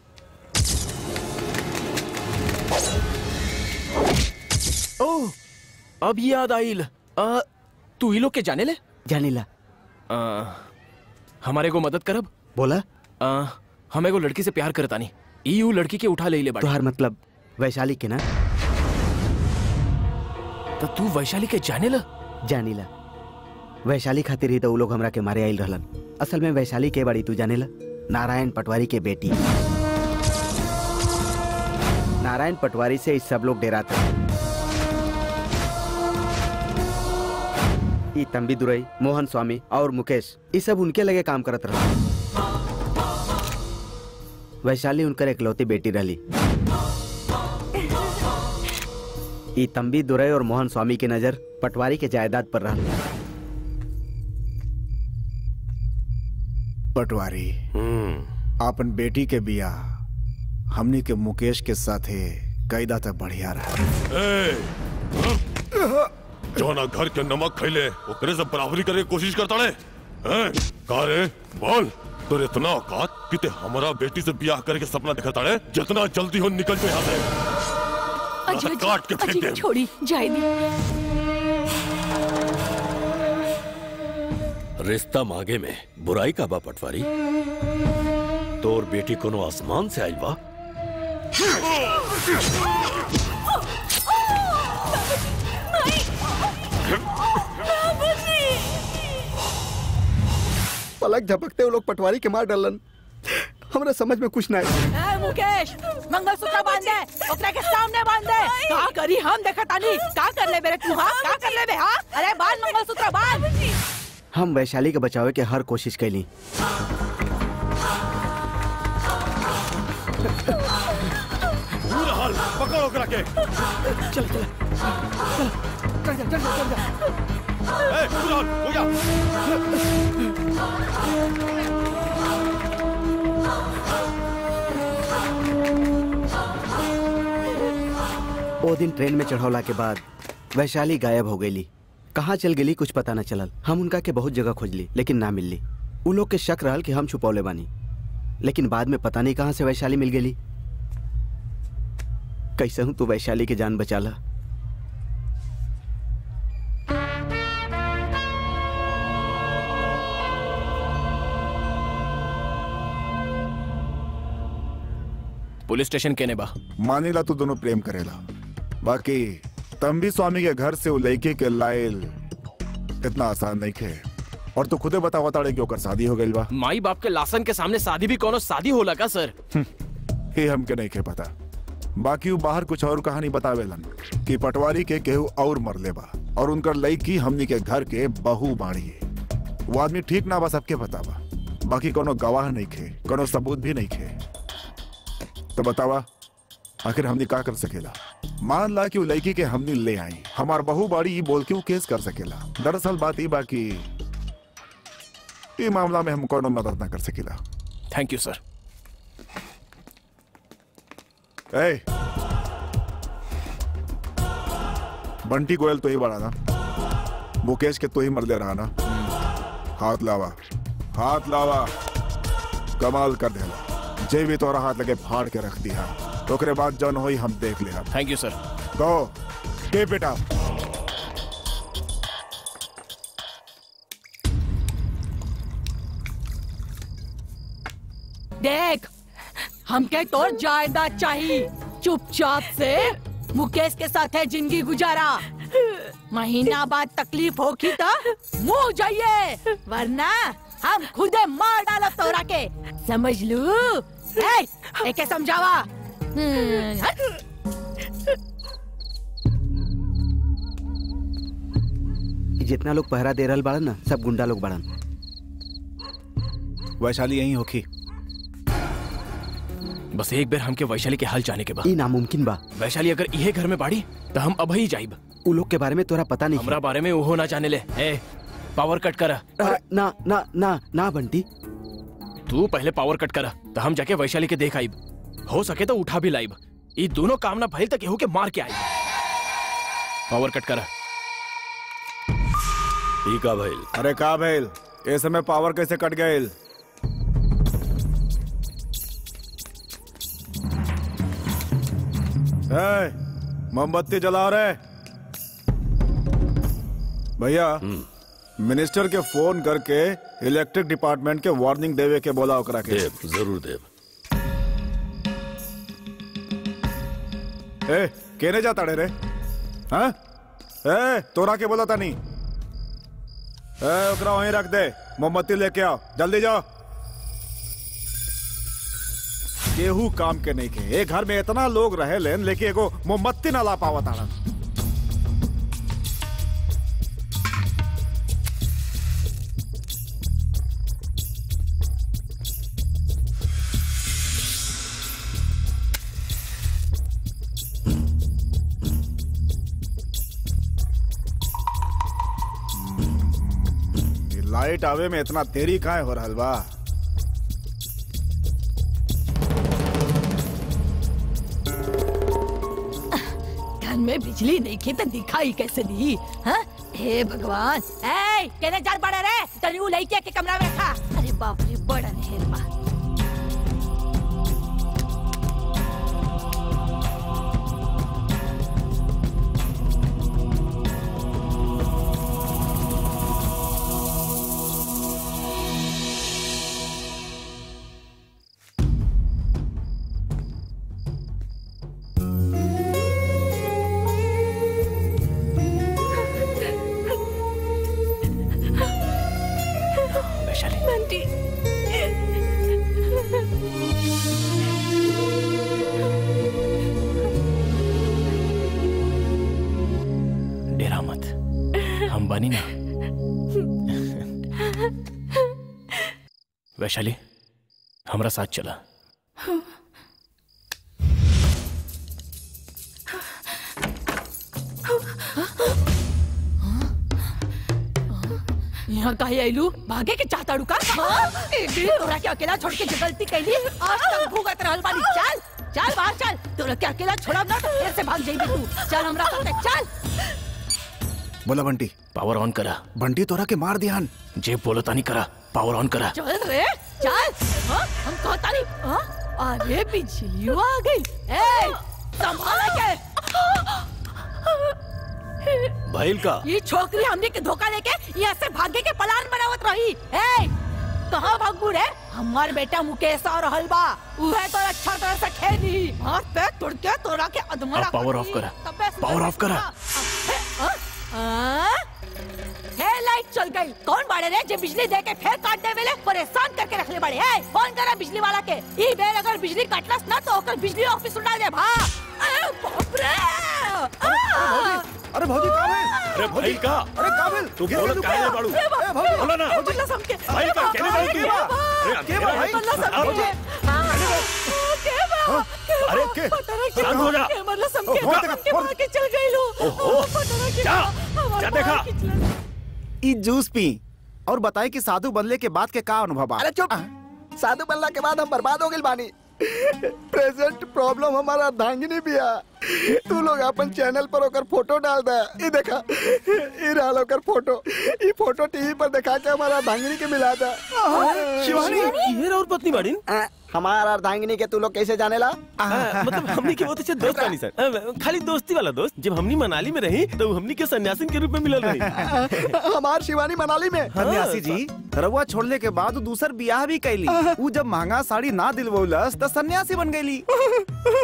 ओ अब याद आइल आ, तू ई लोग के जाने ले जानीला आ, हमारे को मदद करब बोला आ, हम एगो लड़की से प्यार करतानी ई ऊ लड़की के उठा ले ले बाड़ी तोहार मतलब वैशाली के ना तो तू वैशाली के जाने ला जानीला वैशाली खातिर ही तो उ लोग हमरा के मारे आइल रहलन असल में वैशाली के बड़ी तू जानेला नारायण पटवारी के बेटी नारायण पटवारी से इस सब लोग डेराते हैं ई तंबी दुरई मोहन स्वामी और मुकेश ये सब उनके लगे काम करत रहा वैशाली उनकर एकलौती बेटी रहली ई तंबी दुरई और मोहन स्वामी की नजर पटवारी के जायदाद पर रहा पटवारी आपन बेटी के बिया हमनी के मुकेश के साथे कैदा तक बढ़िया रहा ए, जौना घर के नमक खैले ओकरे से बराबरी करे के कोशिश करता रे हैं? का रे बोल तो इतना औकात कि ते हमारा बेटी से ब्याह करे के सपना दिखाता रे जितना जल्दी हो निकल जाए यहाँ से अजी ना तो काट के फेंक अजी दे छोड़ी जाए दी रिश्ता मांगे में बुराई का बा पटवारी तोर बेटी कोनो आसमान से आइल बा पलक झपकते वो लोग पटवारी के मार डालन हमरा समझ में कुछ ना आया ए, मुकेश मंगलसूत्र बांध दे ओकरा के सामने बांध दे का करी हम देखा तानी का कर ले बेरे तू हां का कर ले बे हां अरे बांध मंगलसूत्र बांध हम वैशाली के बचावे के हर कोशिश कैली पूरा हाल पकड़ो करा के चल चल चल चल चल चल ए, पूरा हाल हो गया ओ दिन ट्रेन में चढ़ौला के बाद वैशाली गायब हो गईली कहाँ चल गेली कुछ पता न चलल हम उनका के बहुत जगह खोजली लेकिन ना मिलली उ लोग के शक रहल कि हम छुपौले बानी लेकिन बाद में पता नहीं कहाँ से वैशाली मिल गेली कैसे हूँ तू वैशाली के जान बचाला पुलिस स्टेशन केने बा मानेला तू दोनों प्रेम करेला बाकी तंबी स्वामी के घर से वो लड़की के लाइल इतना आसान नहीं खे और तू खुदे बतावा ताड़े कि ओकर शादी हो गई बा माई बाप के लासन के सामने शादी भी कोनो शादी होला का सर ये हमके नहीं खे पता बाकी वो बाहर कुछ और कहानी बतावेलन कि पटवारी के केहू और मरले बा और उनकर लड़की हमनी के घर के बहू बाड़ी वो आदमी ठीक ना बा सबके पता बा बाकी कोनो गवाह नहीं खे कोनो सबूत भी नहीं खे तो बतावा आखिर हमनी का कर सकेला मान ला कि वो लड़की के हमनी ले आई हमार बहू बाड़ी ई बोल के वो केस कर सकेला दरअसल बात ई बाकी ई मामला में हम कोनो मदद ना कर सकेला थैंक यू सर ए बंटी गोयल तो ही बड़ा ना मुकेश के तो ही मर दे रहा ना हाथ लावा हाथ लावा कमाल कर देला जे भी तोरा हाथ लगे फाड़ के रख दिया ओकरे बाद जौन होई हम देख ले थैंक यू सर गो के बेटा देख हमके तोर जायदाद चाहिए चुपचाप से मुकेश के साथ है जिंदगी गुजारा महीना बाद तकलीफ होगी तो मुंह जाइए वरना हम खुदे मार डालो तोरा के समझ लू ए, एके समझावा हम्म, हट। कि जितना लोग पहरा दे रहल बाड़न ना सब गुंडा लोग बाड़न वैशाली यहीं होखी बस एक बार हमके वैशाली के हाल जाने के बाद ई नामुमकिन बा वैशाली अगर इहे घर में बाड़ी तो हम अब ही जाइब उ लोग के बारे में तोरा पता नहीं हमरा बारे में ओहो ना जाने ले ए पावर कट करा अ, ना ना ना ना बंटी तू पहले पावर कट करा तो हम जाके वैशाली के देख आइब हो सके तो उठा भी लाइब ये दोनों काम ना भइल तक केहू के मार के आइब पावर कट करा ठीक है भाई अरे का भैल ए समय पावर कैसे कट गए मोमबत्ती जला रहे भैया मिनिस्टर के फोन करके इलेक्ट्रिक डिपार्टमेंट के वार्निंग देवे के बोला ओकरा के देव जरूर देव ए केने जाता रे हाँ ए तोरा के बोला था नहीं ए ओकरा वहीं रख दे मोमबत्ती लेके आओ जल्दी जाओ केहू काम के नहीं के एक घर में इतना लोग रहे लेन लेकिन एगो मोमबत्ती ना ला पावत आड़न ये लाइट आवे में इतना देरी काहे हो रहल बा घर में बिजली नहीं की तो दिखाई कैसे दी हाँ? हे भगवान ए केने जार बड़े रे तनी उ लइके के कमरा में रखा अरे बाप रे बड़ा हेर बा वैशाली बंटी डेरा मत हम बनी ना वैशाली हमरा साथ चला यहाँ काहे आइलू भागे के चाहता रुका हाँ? एक दिन तोरा के अकेला छोड़ के जो गलती कैली आज तक भुगत रहल बानी चल चल बाहर चल तोरा के अकेला छोड़ब ना तो फिर से भाग जाइबे तू चल हमरा साथे चल बोला बंटी पावर ऑन करा बंटी तोरा के मार दियान जे बोलो तानी करा पावर ऑन करा चल रे चल हाँ? हम कहता नहीं हाँ? अरे बिजली आ गई ए संभाल के भाईल का ये छोकरी हमने के धोखा देके यहाँ से भागे के प्लान बनावत रही ए कहाँ भागबू रे हमार बेटा मुकेश और हलवा उहे तो अच्छा तरह से खेली हाथ पे तोड़ के तोड़ा के अधमरा अब पावर ऑफ करा पावर ऑफ करा हे लाइट चल गई कौन बाड़े रे जे बिजली दे के फिर काट दे वेले परेशान करके रखले बाड़े ए फोन करा बिजली वाला के ई बेर अगर बिजली कटलस ना तो ओकर बिजली ऑफिस उड़ा दे भा ए बाप रे आ! अरे भौजी का भेल अरे भाईल का अरे का भेल तू बोलत काहे नहीं बाड़ू ए बाप रे, बोला ना बल्ला समके भाईल का केने बाड़ू तू अरे के बा भाई? बल्ला समके के बा अरे के शांत हो जा के मतलब समके ओ, फोन देखा, के फोन। मार के चल गई लो ओहो, पता के जा, हमार जा देखा। मार के चला। ई जूस पी और बताए कि साधु बनले के बाद के का अनुभव बा अरे चुप साधु बनला के बाद हम बर्बाद हो गए बानी प्रेजेंट प्रॉब्लम हमारा धांगनी बिया तू लोग अपन चैनल पर ओकर फोटो डाल दे ई देखा ई रहल ओकर फोटो ई फोटो टीवी पर दिखा के हमारा धांगनी के मिला दे शिवानी ये और पत्नी बाड़ीन हमारा अर्धांगिनी के तू लोग कैसे जानेला हाँ, मतलब हमनी के बहुत अच्छे दोस्त बानी सर अ, खाली दोस्ती वाला दोस्त जब हमनी मनाली में रही तो हमनी के सन्यासिन के रूप में मिलल रही हमार शिवानी मनाली में सन्यासी जी रउआ छोड़ले के बाद उ दूसर बियाह भी कैली उ जब महंगा साड़ी ना दिलवौलस त सन्यासी बन गईली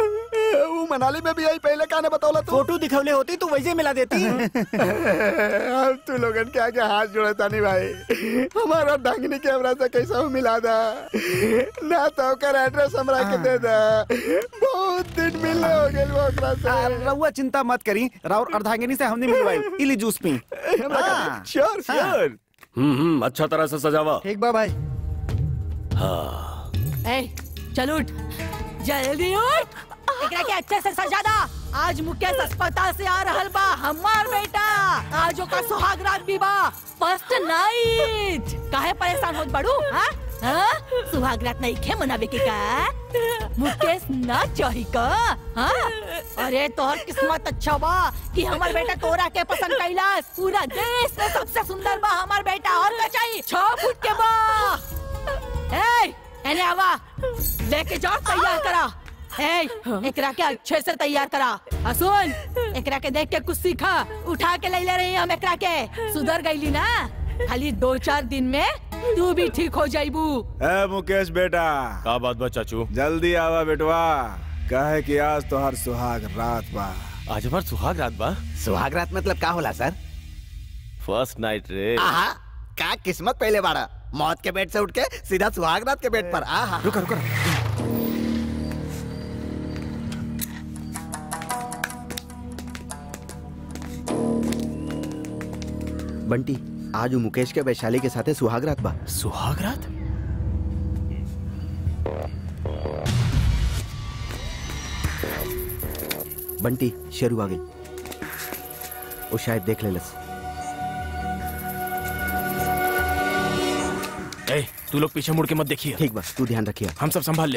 वो मनाली में भी आई पहले कहने बतौला तू फोटो दिखवले होती तो वैसे मिला देती अब तू लोगन के आगे हाथ जोड़े तानी भाई हमारा डांगनी कैमरा से कैसा हो मिला दा ना तो ओकर एड्रेस हमरा के दे दा बहुत दिन मिलने हो गेल वो ओकरा से रउआ चिंता मत करी राउर अर्धांगिनी से हमने मिलवाई इली जूस पी श्योर श्योर हम्म हम्म अच्छा तरह से सजावा ठीक बा भाई हाँ ए चल उठ जल्दी उठ एकरा के अच्छे से सजा दा आज मुकेश अस्पताल से आ रहल बा हमार बेटा आज ओका सुहाग रात भी बा फर्स्ट नाइट काहे परेशान होत बड़ू हां हां सुहाग रात नहीं खे मनावे के का मुकेश ना चाही का हां अरे तोहर किस्मत अच्छा बा कि हमार बेटा तोरा के पसंद कैलास पूरा देश में सबसे सुंदर बा हमार बेटा और का चाहिए छह फुट के बा ए एने आवा लेके जाओ तैयार करा ए एकरा के अच्छे से तैयार करा आ सुन एकरा के देख के कुछ सीखा उठा के ले ले रही हम एकरा के सुधर गईली ना खाली दो चार दिन में तू भी ठीक हो जाइबू ए मुकेश बेटा का बात बा चाचू जल्दी आवा बेटवा कहे कि आज तो हर सुहाग रात बा आज हमार सुहाग रात बा सुहाग रात मतलब का होला सर फर्स्ट नाइट रे आहा का किस्मत पहले बाड़ा मौत के बेड से उठ के सीधा सुहाग रात के बेड पर आहा रुका रुका बंटी आज वो मुकेश के वैशाली के साथे सुहाग रात बा सुहाग रात बंटी शेरू आ गई वो शायद देख लेलस ए तू लोग पीछे मुड़ के मत देखिए ठीक बा तू ध्यान रखिए हम सब संभाल ले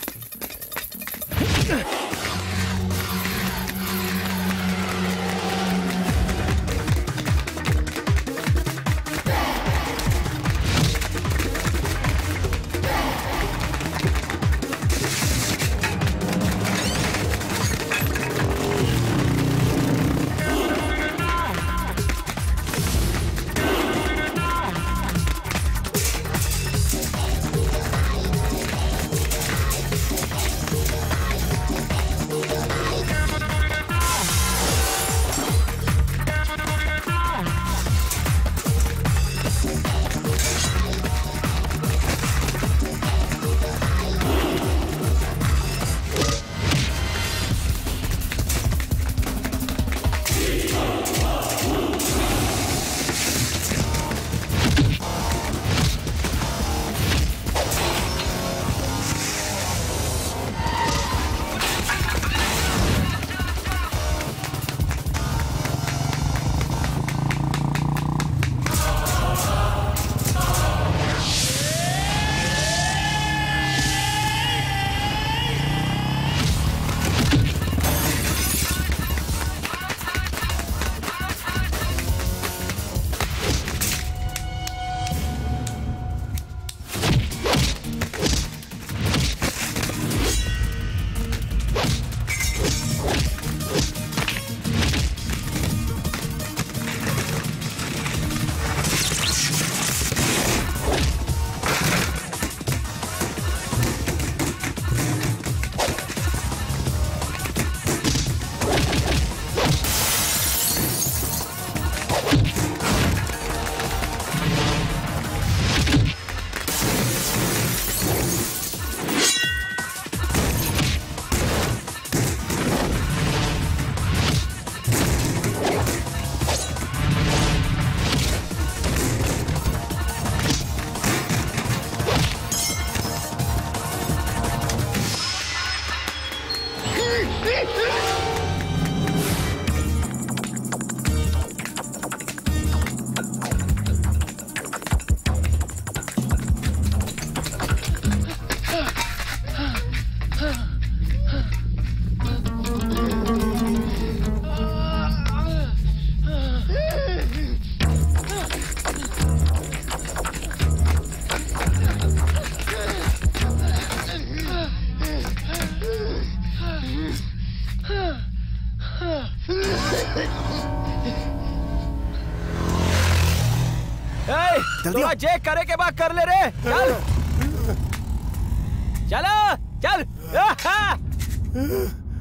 थोड़ा जे करे के बाद कर ले रे चल चलो चल आहा!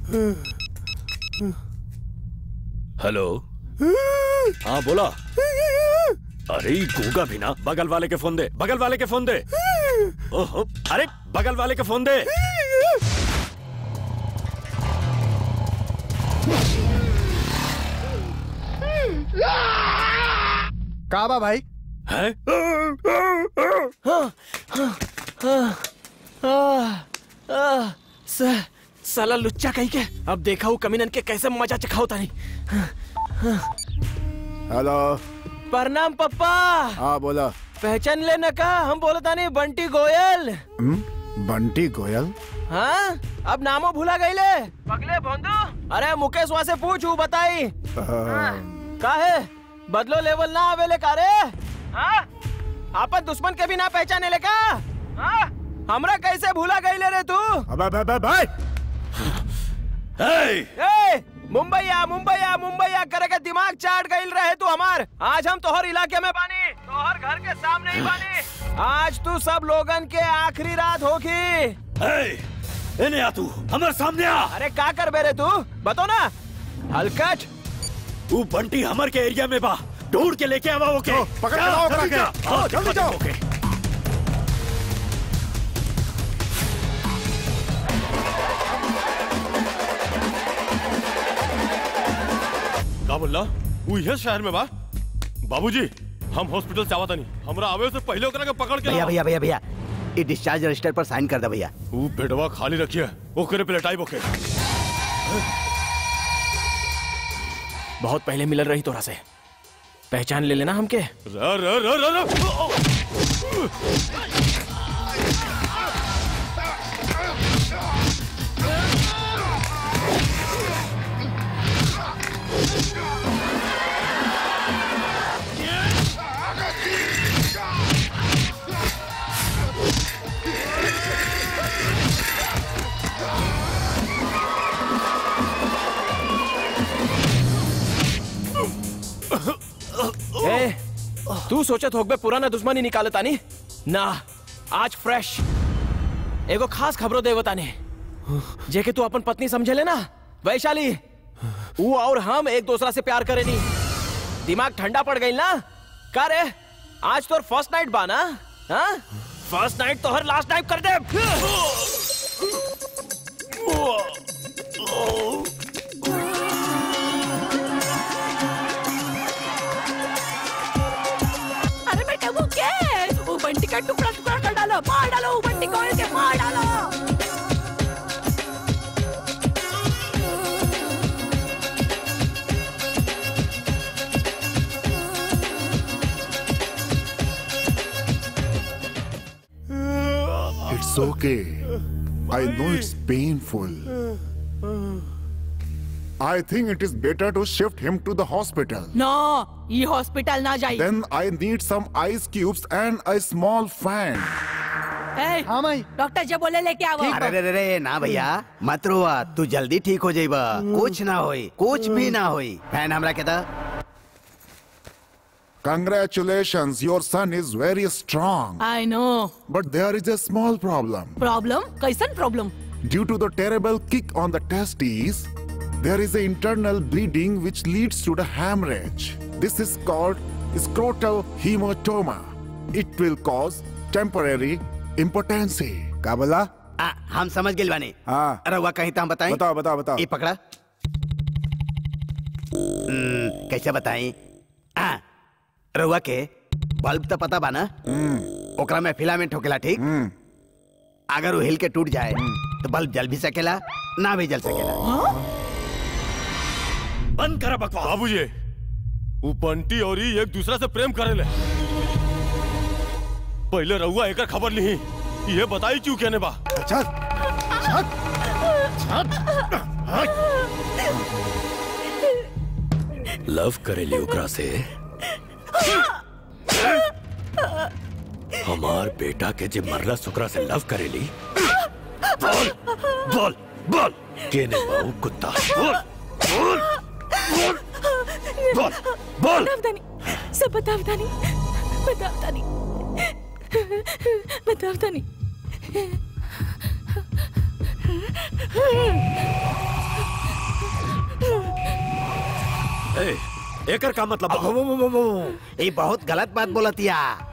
हेलो हाँ बोला अरे ई गूंगा भी ना बगल वाले के फोन दे बगल वाले के फोन दे ओहो अरे बगल वाले के फोन दे का बा भाई है साला लुच्चा कहीं के अब देखा हूँ कमीनन के कैसे मजा चखाओ तानी हेलो प्रणाम पप्पा हाँ बोला पहचान ले न का हम बोले तानी बंटी गोयल हम्म, बंटी गोयल हाँ अब नामो भूला गईले पगले भोंदू अरे मुकेश वहाँ से पूछ ऊ बताई आ, का है बदलो लेवल ना आवेले का रे हाँ आपन दुश्मन के भी ना पहचाने ले का हाँ हमरा कैसे भूला गईले रे तू अबे अबे अबे भाई ए मुंबई आ मुंबई आ मुंबई आ करे के दिमाग चाट गईल रहे तू हमार आज हम तोहर इलाके में बानी तोहर घर के सामने ही बानी आज तू सब लोगन के आखिरी रात होगी इन्हें आ तू हमारे सामने आ अरे का कर बेरे तू बतो ना हलकट तू बंटी हमर के एरिया में बा ढूंढ के लेके आवा ओके पकड़ के लाओ ओकरा के। हाँ, जल्दी जाओ। ओके का बोला वो ये शहर में बा बाबूजी हम हॉस्पिटल से आवत नहीं हमरा आवे से पहले ओकरा के पकड़ के भैया लाओ। भैया भैया भैया ये डिस्चार्ज रजिस्टर पर साइन कर दे भैया वो बेडवा खाली रखिए ओकरे पे लटाई बोके बहुत पहले मिलल रही तोरा से पहचान ले लेना हमके र र र र र ए, तू सोचत होगबे पुराना दुश्मनी निकाले तानी ना आज फ्रेश एगो खास खबरों देव ताने जेके तू अपन पत्नी समझे ले ना वैशाली वो और हम एक दूसरा से प्यार करेनी दिमाग ठंडा पड़ गई ना का रे आज तोर फर्स्ट नाइट बा ना हाँ फर्स्ट नाइट तो हर लास्ट नाइट कर दे अरे बेटा वो क्या है वो बंटी का टुकड़ा टुकड़ा कर डालो मार डालो वो बंटी को के मार डालो It's okay. I know it's painful. I think it is better to shift him to the hospital. नो ये हॉस्पिटल ना जाइए Then I need some ice cubes and a small fan. हाँ माई डॉक्टर जब बोले लेके आओ अरे रे रे रे ना भैया मत रोआ तू जल्दी ठीक हो जाइबा कुछ ना होई कुछ भी ना होई फैन हमरा के दा Congratulations, your son is very strong. I know But there is a small problem. Problem कैसन problem Due to the terrible kick on the testes, there is an internal bleeding which leads to the hemorrhage. This is called scrotal hematoma. It will cause temporary impotency. का बोला आ, हम समझ गए बानी हाँ रहुआ कहीं तो हम बताएं बताओ बताओ बताओ ये पकड़ा हम्म, कैसे बताएं आ, रहुआ के बल्ब तो पता बा ना ओकरा में फिलामेंट होकेला ठीक अगर वो हिल के टूट जाए तो बल्ब जल भी सकेला ना भी जल सकेला बंद करा बकवास बाबूजी वो बंटी और ई एक दूसरा से प्रेम करेले पहले रहुआ एकर खबर ली ये बताई क्यों कहने बा चल लव करेली ओकरा से हमार बेटा के जे मरला सुकरा से लव करेली बोल बोल बोल केने बाऊ कुत्ता बोल बोल बोल बोल बोल बतावतानी सब बतावतानी बतावतानी बतावतानी ए, एकर का मतलब अब वो, वो, वो, वो, ये बहुत गलत बात बोलतिया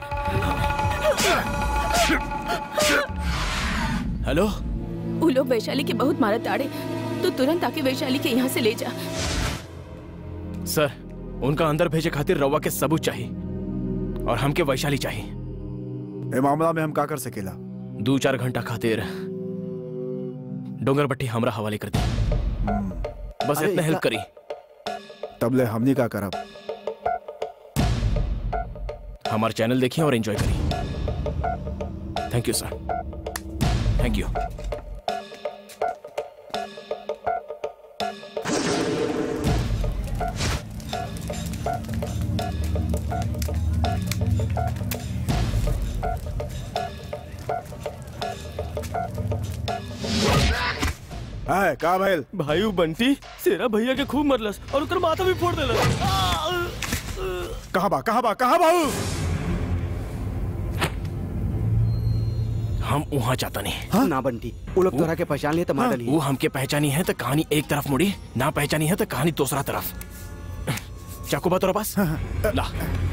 हेलो वो लोग वैशाली के बहुत मारत आड़े तो तुरंत आके वैशाली के यहाँ से ले जा सर उनका अंदर भेजे खातिर रवा के सबूत चाहिए और हमके वैशाली चाहिए ए मामला में हम का कर सकेला दो चार घंटा खातिर डोंगर बट्टी हमरा हवाले कर दी बस अरे इतना हेल्प इतना- करी तबले हमनी का करब हमारा चैनल देखिए और एंजॉय करिए thank you sir thank you है का भइल भाई वो बंटी सेरा भैया के खूब मरलस और उकर माथा भी फोड़ देलस कहाँ बा कहाँ बा कहाँ बाऊ हम वहाँ जाता नहीं ना बंटी वो लोग तोरा के पहचान लिए तो मार डाली वो हमके पहचानी है तो कहानी एक तरफ मुड़ी ना पहचानी है तो कहानी दूसरा तरफ चाकू बा तोरा पास ला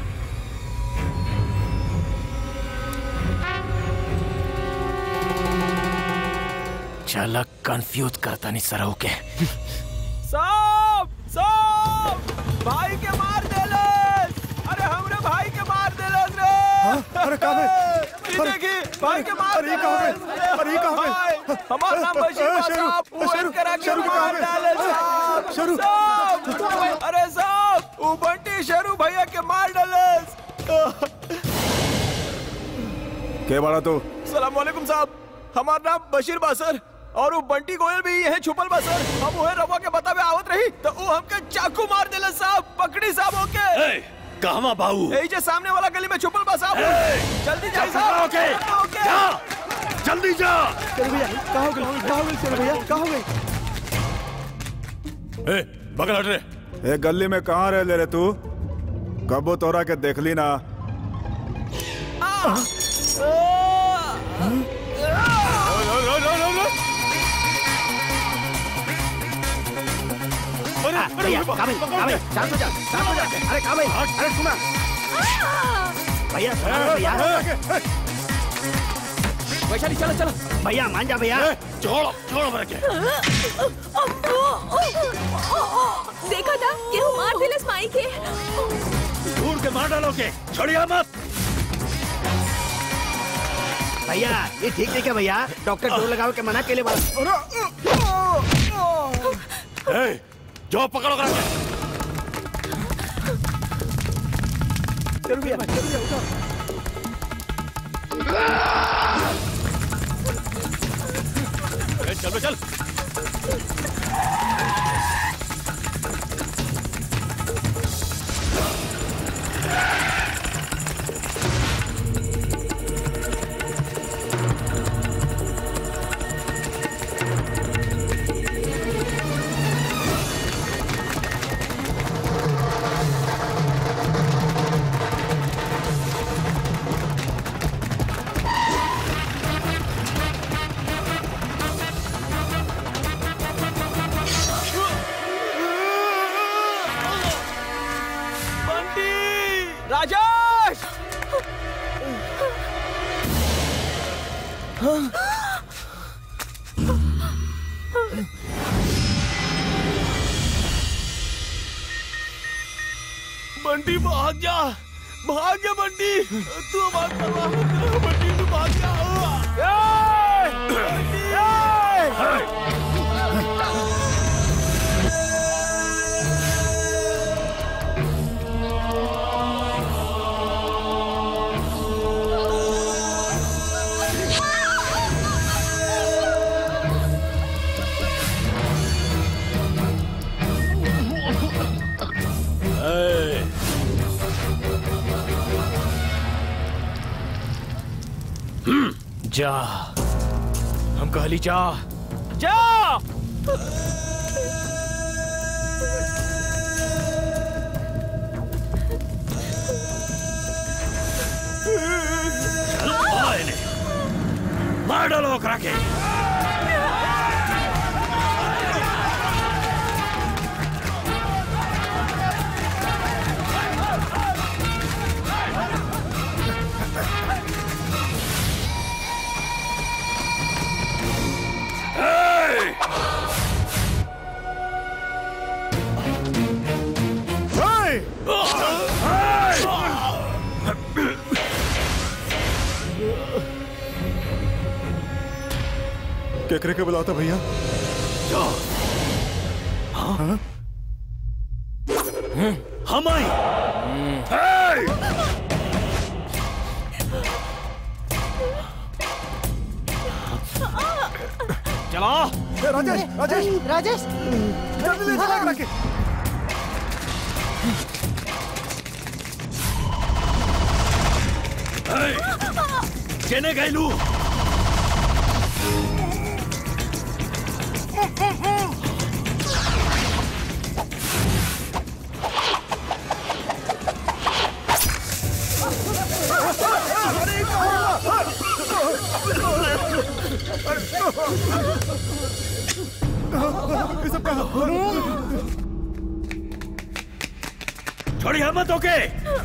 चला कंफ्यूज करता नहीं सराव के साहब साहब भाई के मार देलस अरे हमरे भाई के मार देलस रे अरे का ये देखी भाई के मार अरे, ये कहाँ गए? अरे, ये कहाँ गए? भाई, हमार नाम बशीर बा शेरू, साहब वो शेरू, करा के शेरू के मार कहाँ गए? डाले साहब शेरू। साहब अरे साहब वो बंटी शेरू भैया के मार डालस के बड़ा तू सलाम वालेकुम साहब हमार नाम बशीर बा सर और वो बंटी गोयल भी यही छुपल बा सर हम उहे रवा के बतावे आवत रही तो वो हमके चाकू मार देला साहब पकड़ी साहब ओके कहवा बाऊ यही जे सामने वाला गली में छुपल बा साहब जल्दी जाइए चल, साहब ओके, ओके जा जल्दी जा चल भैया कहाँ हो गई कहाँ हो गई चल भैया कहाँ हो गई ए बगल हट रे ए गली में कहाँ रह ले रे तू कबो तोरा के देखली ना हाँ, भैया कहाँ भाई कहाँ भाई शांत हो जा शांत हो जा अरे कहाँ भाई अरे सुना भैया सुना ना भैया वैशाली चलो चलो भैया मान जा भैया छोड़ो छोड़ो मेरे के देखा था केहू मार दिलस माई के दूर के मार डालोगे छोड़िया मत भैया ये ठीक नहीं है भैया डॉक्टर डोर लगाओ के मना के लिए ए, जो पकड़ो करा के। चल भैया चल भैया उठो ए, चल बे, चल बंटी राजेश बंटी भाग जा भाग जा बंटी तू हमारा परवाह मत करो बंटी तू भाग जा ए! बंटी, ए! ए, जा हम कहली जा जा चलो, आओ इन्हें। मार डालो करा के केकरे के बुलाता भैया हाँ? हम आई चलो राजेश राजेश राजेश जल्दी ले चला रखे केने गैलू छोड़ी मत ओके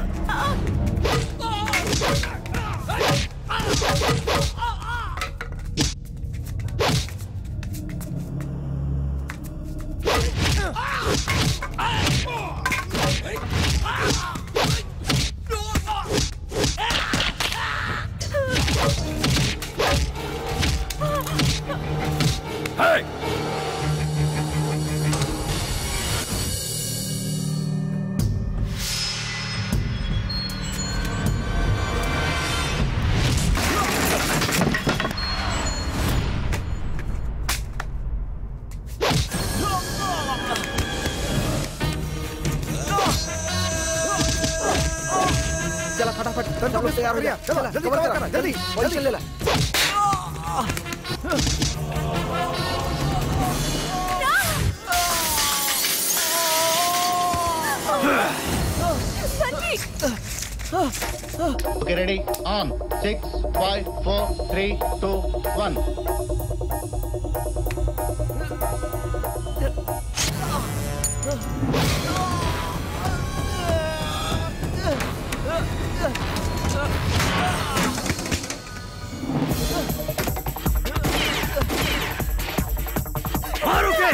Hey! चला फटाफट सब लोग तैयार हो गया चला जल्दी कवर करा जल्दी पोजीशन ले ला Okay, ready? On. Six, five, four, three, two, one. मारो के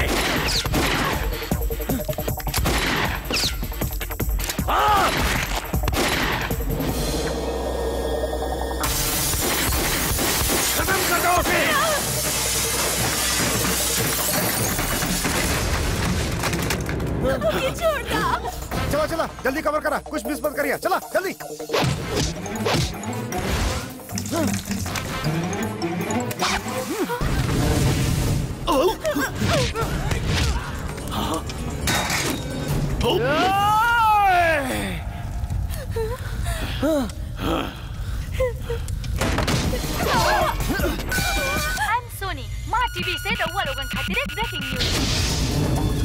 हाँ खत्म कर दो उसे ये छोड़ दो चला चला जल्दी कवर करा कुछ मिस मत करिए चला जल्दी आई एम सोनी माँ टीवी से रउआ लोगन खातिर एक ब्रेकिंग न्यूज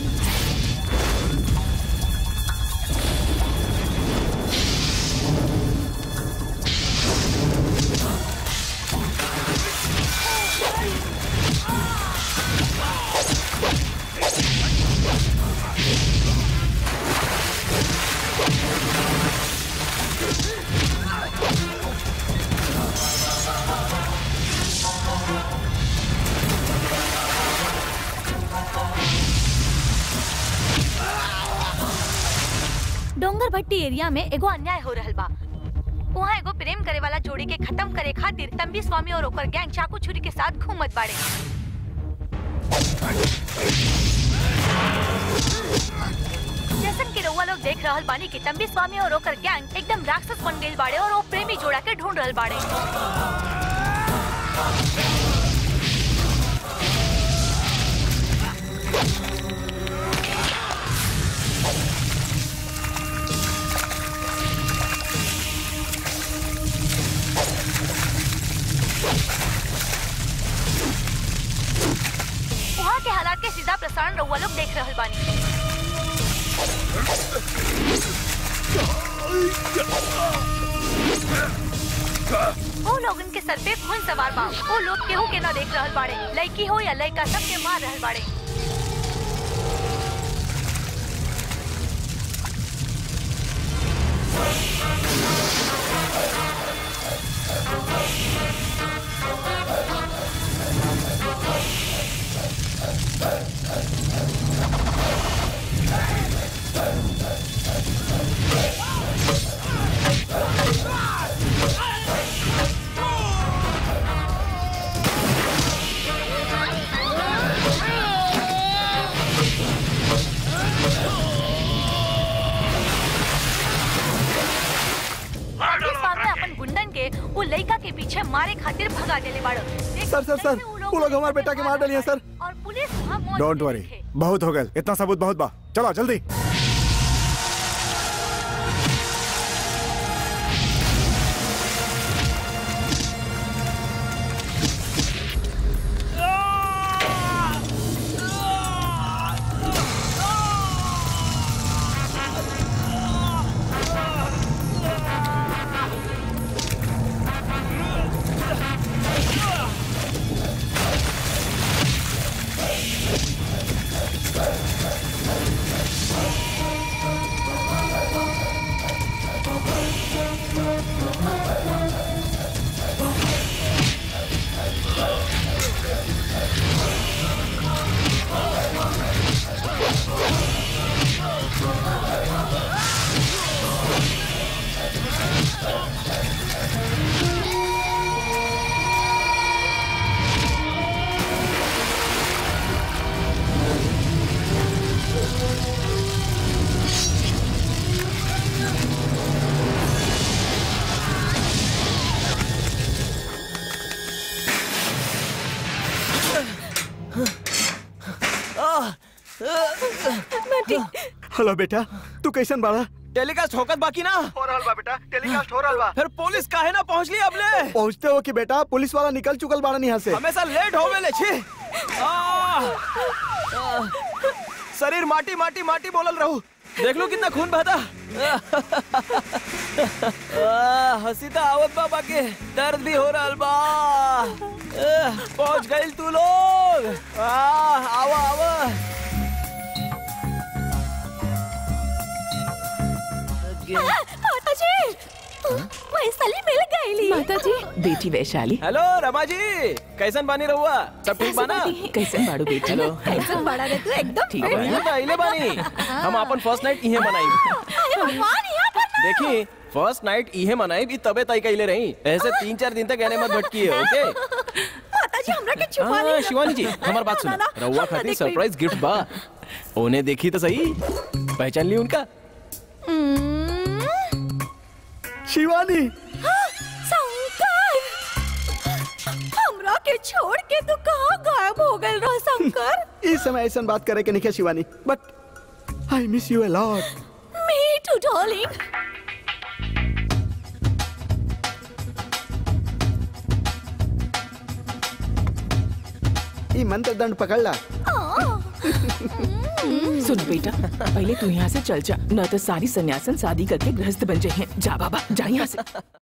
डोंगर भट्टी एरिया में एगो अन्याय हो रहल बा वहाँ एगो प्रेम करे वाला जोड़ी के खत्म करे खातिर तंबी स्वामी और ओकर गैंग चाकू छुरी के साथ घूमत बाड़े जैसन कि रउआ लोग देख रहल बानी कि तंबी स्वामी और ओकर गैंग एकदम राक्षस बन गइल बाड़े और वो प्रेमी जोड़ा के ढूंढ रहल बाड़े वहाँ के हालात के सीधा प्रसारण रउआ लोग देख रहल बानी वो लोगन के सर पे खून सवार बा वो लोग केहू के ना देख रहल बाड़े लड़की हो या लड़का सब के मार रहल बाड़े खातिर भगा देले बाड़ो सर सर सर वो लोग हमारे बेटा के मार डालिए सर और पुलिस वहाँ मौत डोंट वरी बहुत हो गए इतना सबूत बहुत बा चलो जल्दी हेलो बेटा तू कैसन बाड़ा टेलीकास्ट होकर बाकी ना हो रहल बा बेटा टेलीकास्ट हो रहल बा फिर पुलिस काहे ना पहुंच ली अबले पहुंचते हो कि बेटा पुलिस वाला निकल चुकल बाड़ा यहाँ से हमेशा लेट हो गए छी आ, आ, शरीर माटी माटी माटी बोलल रहू देख लो कितना खून बहता आ, हंसी तो आवत बा बाकी दर्द भी हो रहल बा आ, पहुंच गइल तू लोग आ, आवा आवा माता जी वैशाली मिल गईली माता जी बेटी वैशाली हेलो रमा जी कैसन बानी रहुआ सब ठीक बाना कैसन बाड़ू बेटी हेलो कैसन बड़ा रे तू एकदम ठीक अब इहाँ तो अइले बानी हम अपन फर्स्ट नाइट इहे मनाई अरे भगवान यहाँ पर ना देखी फर्स्ट नाइट इहे मनाई भी तबे तय कैले रही ऐसे तीन चार दिन तक एने मत भटकी ओके माता जी हमरा के छुपा हाँ, ली शिवानी जी हमार बात सुनो रहुआ खातिर सरप्राइज गिफ्ट बा उन्हें देखी तो सही पहचान ली उनका शिवानी शंकर हमरा के छोड़ के तू कहाँ गायब हो गए रह शंकर इस समय ऐसा बात करे के नहीं Shivani but I miss you a lot me too darling ये मंत्र दंड पकड़ ला सुन बेटा पहले तू यहाँ से चल जा न तो सारी सन्यासन शादी करके गृहस्थ बन जाए हैं जा बाबा जा यहाँ से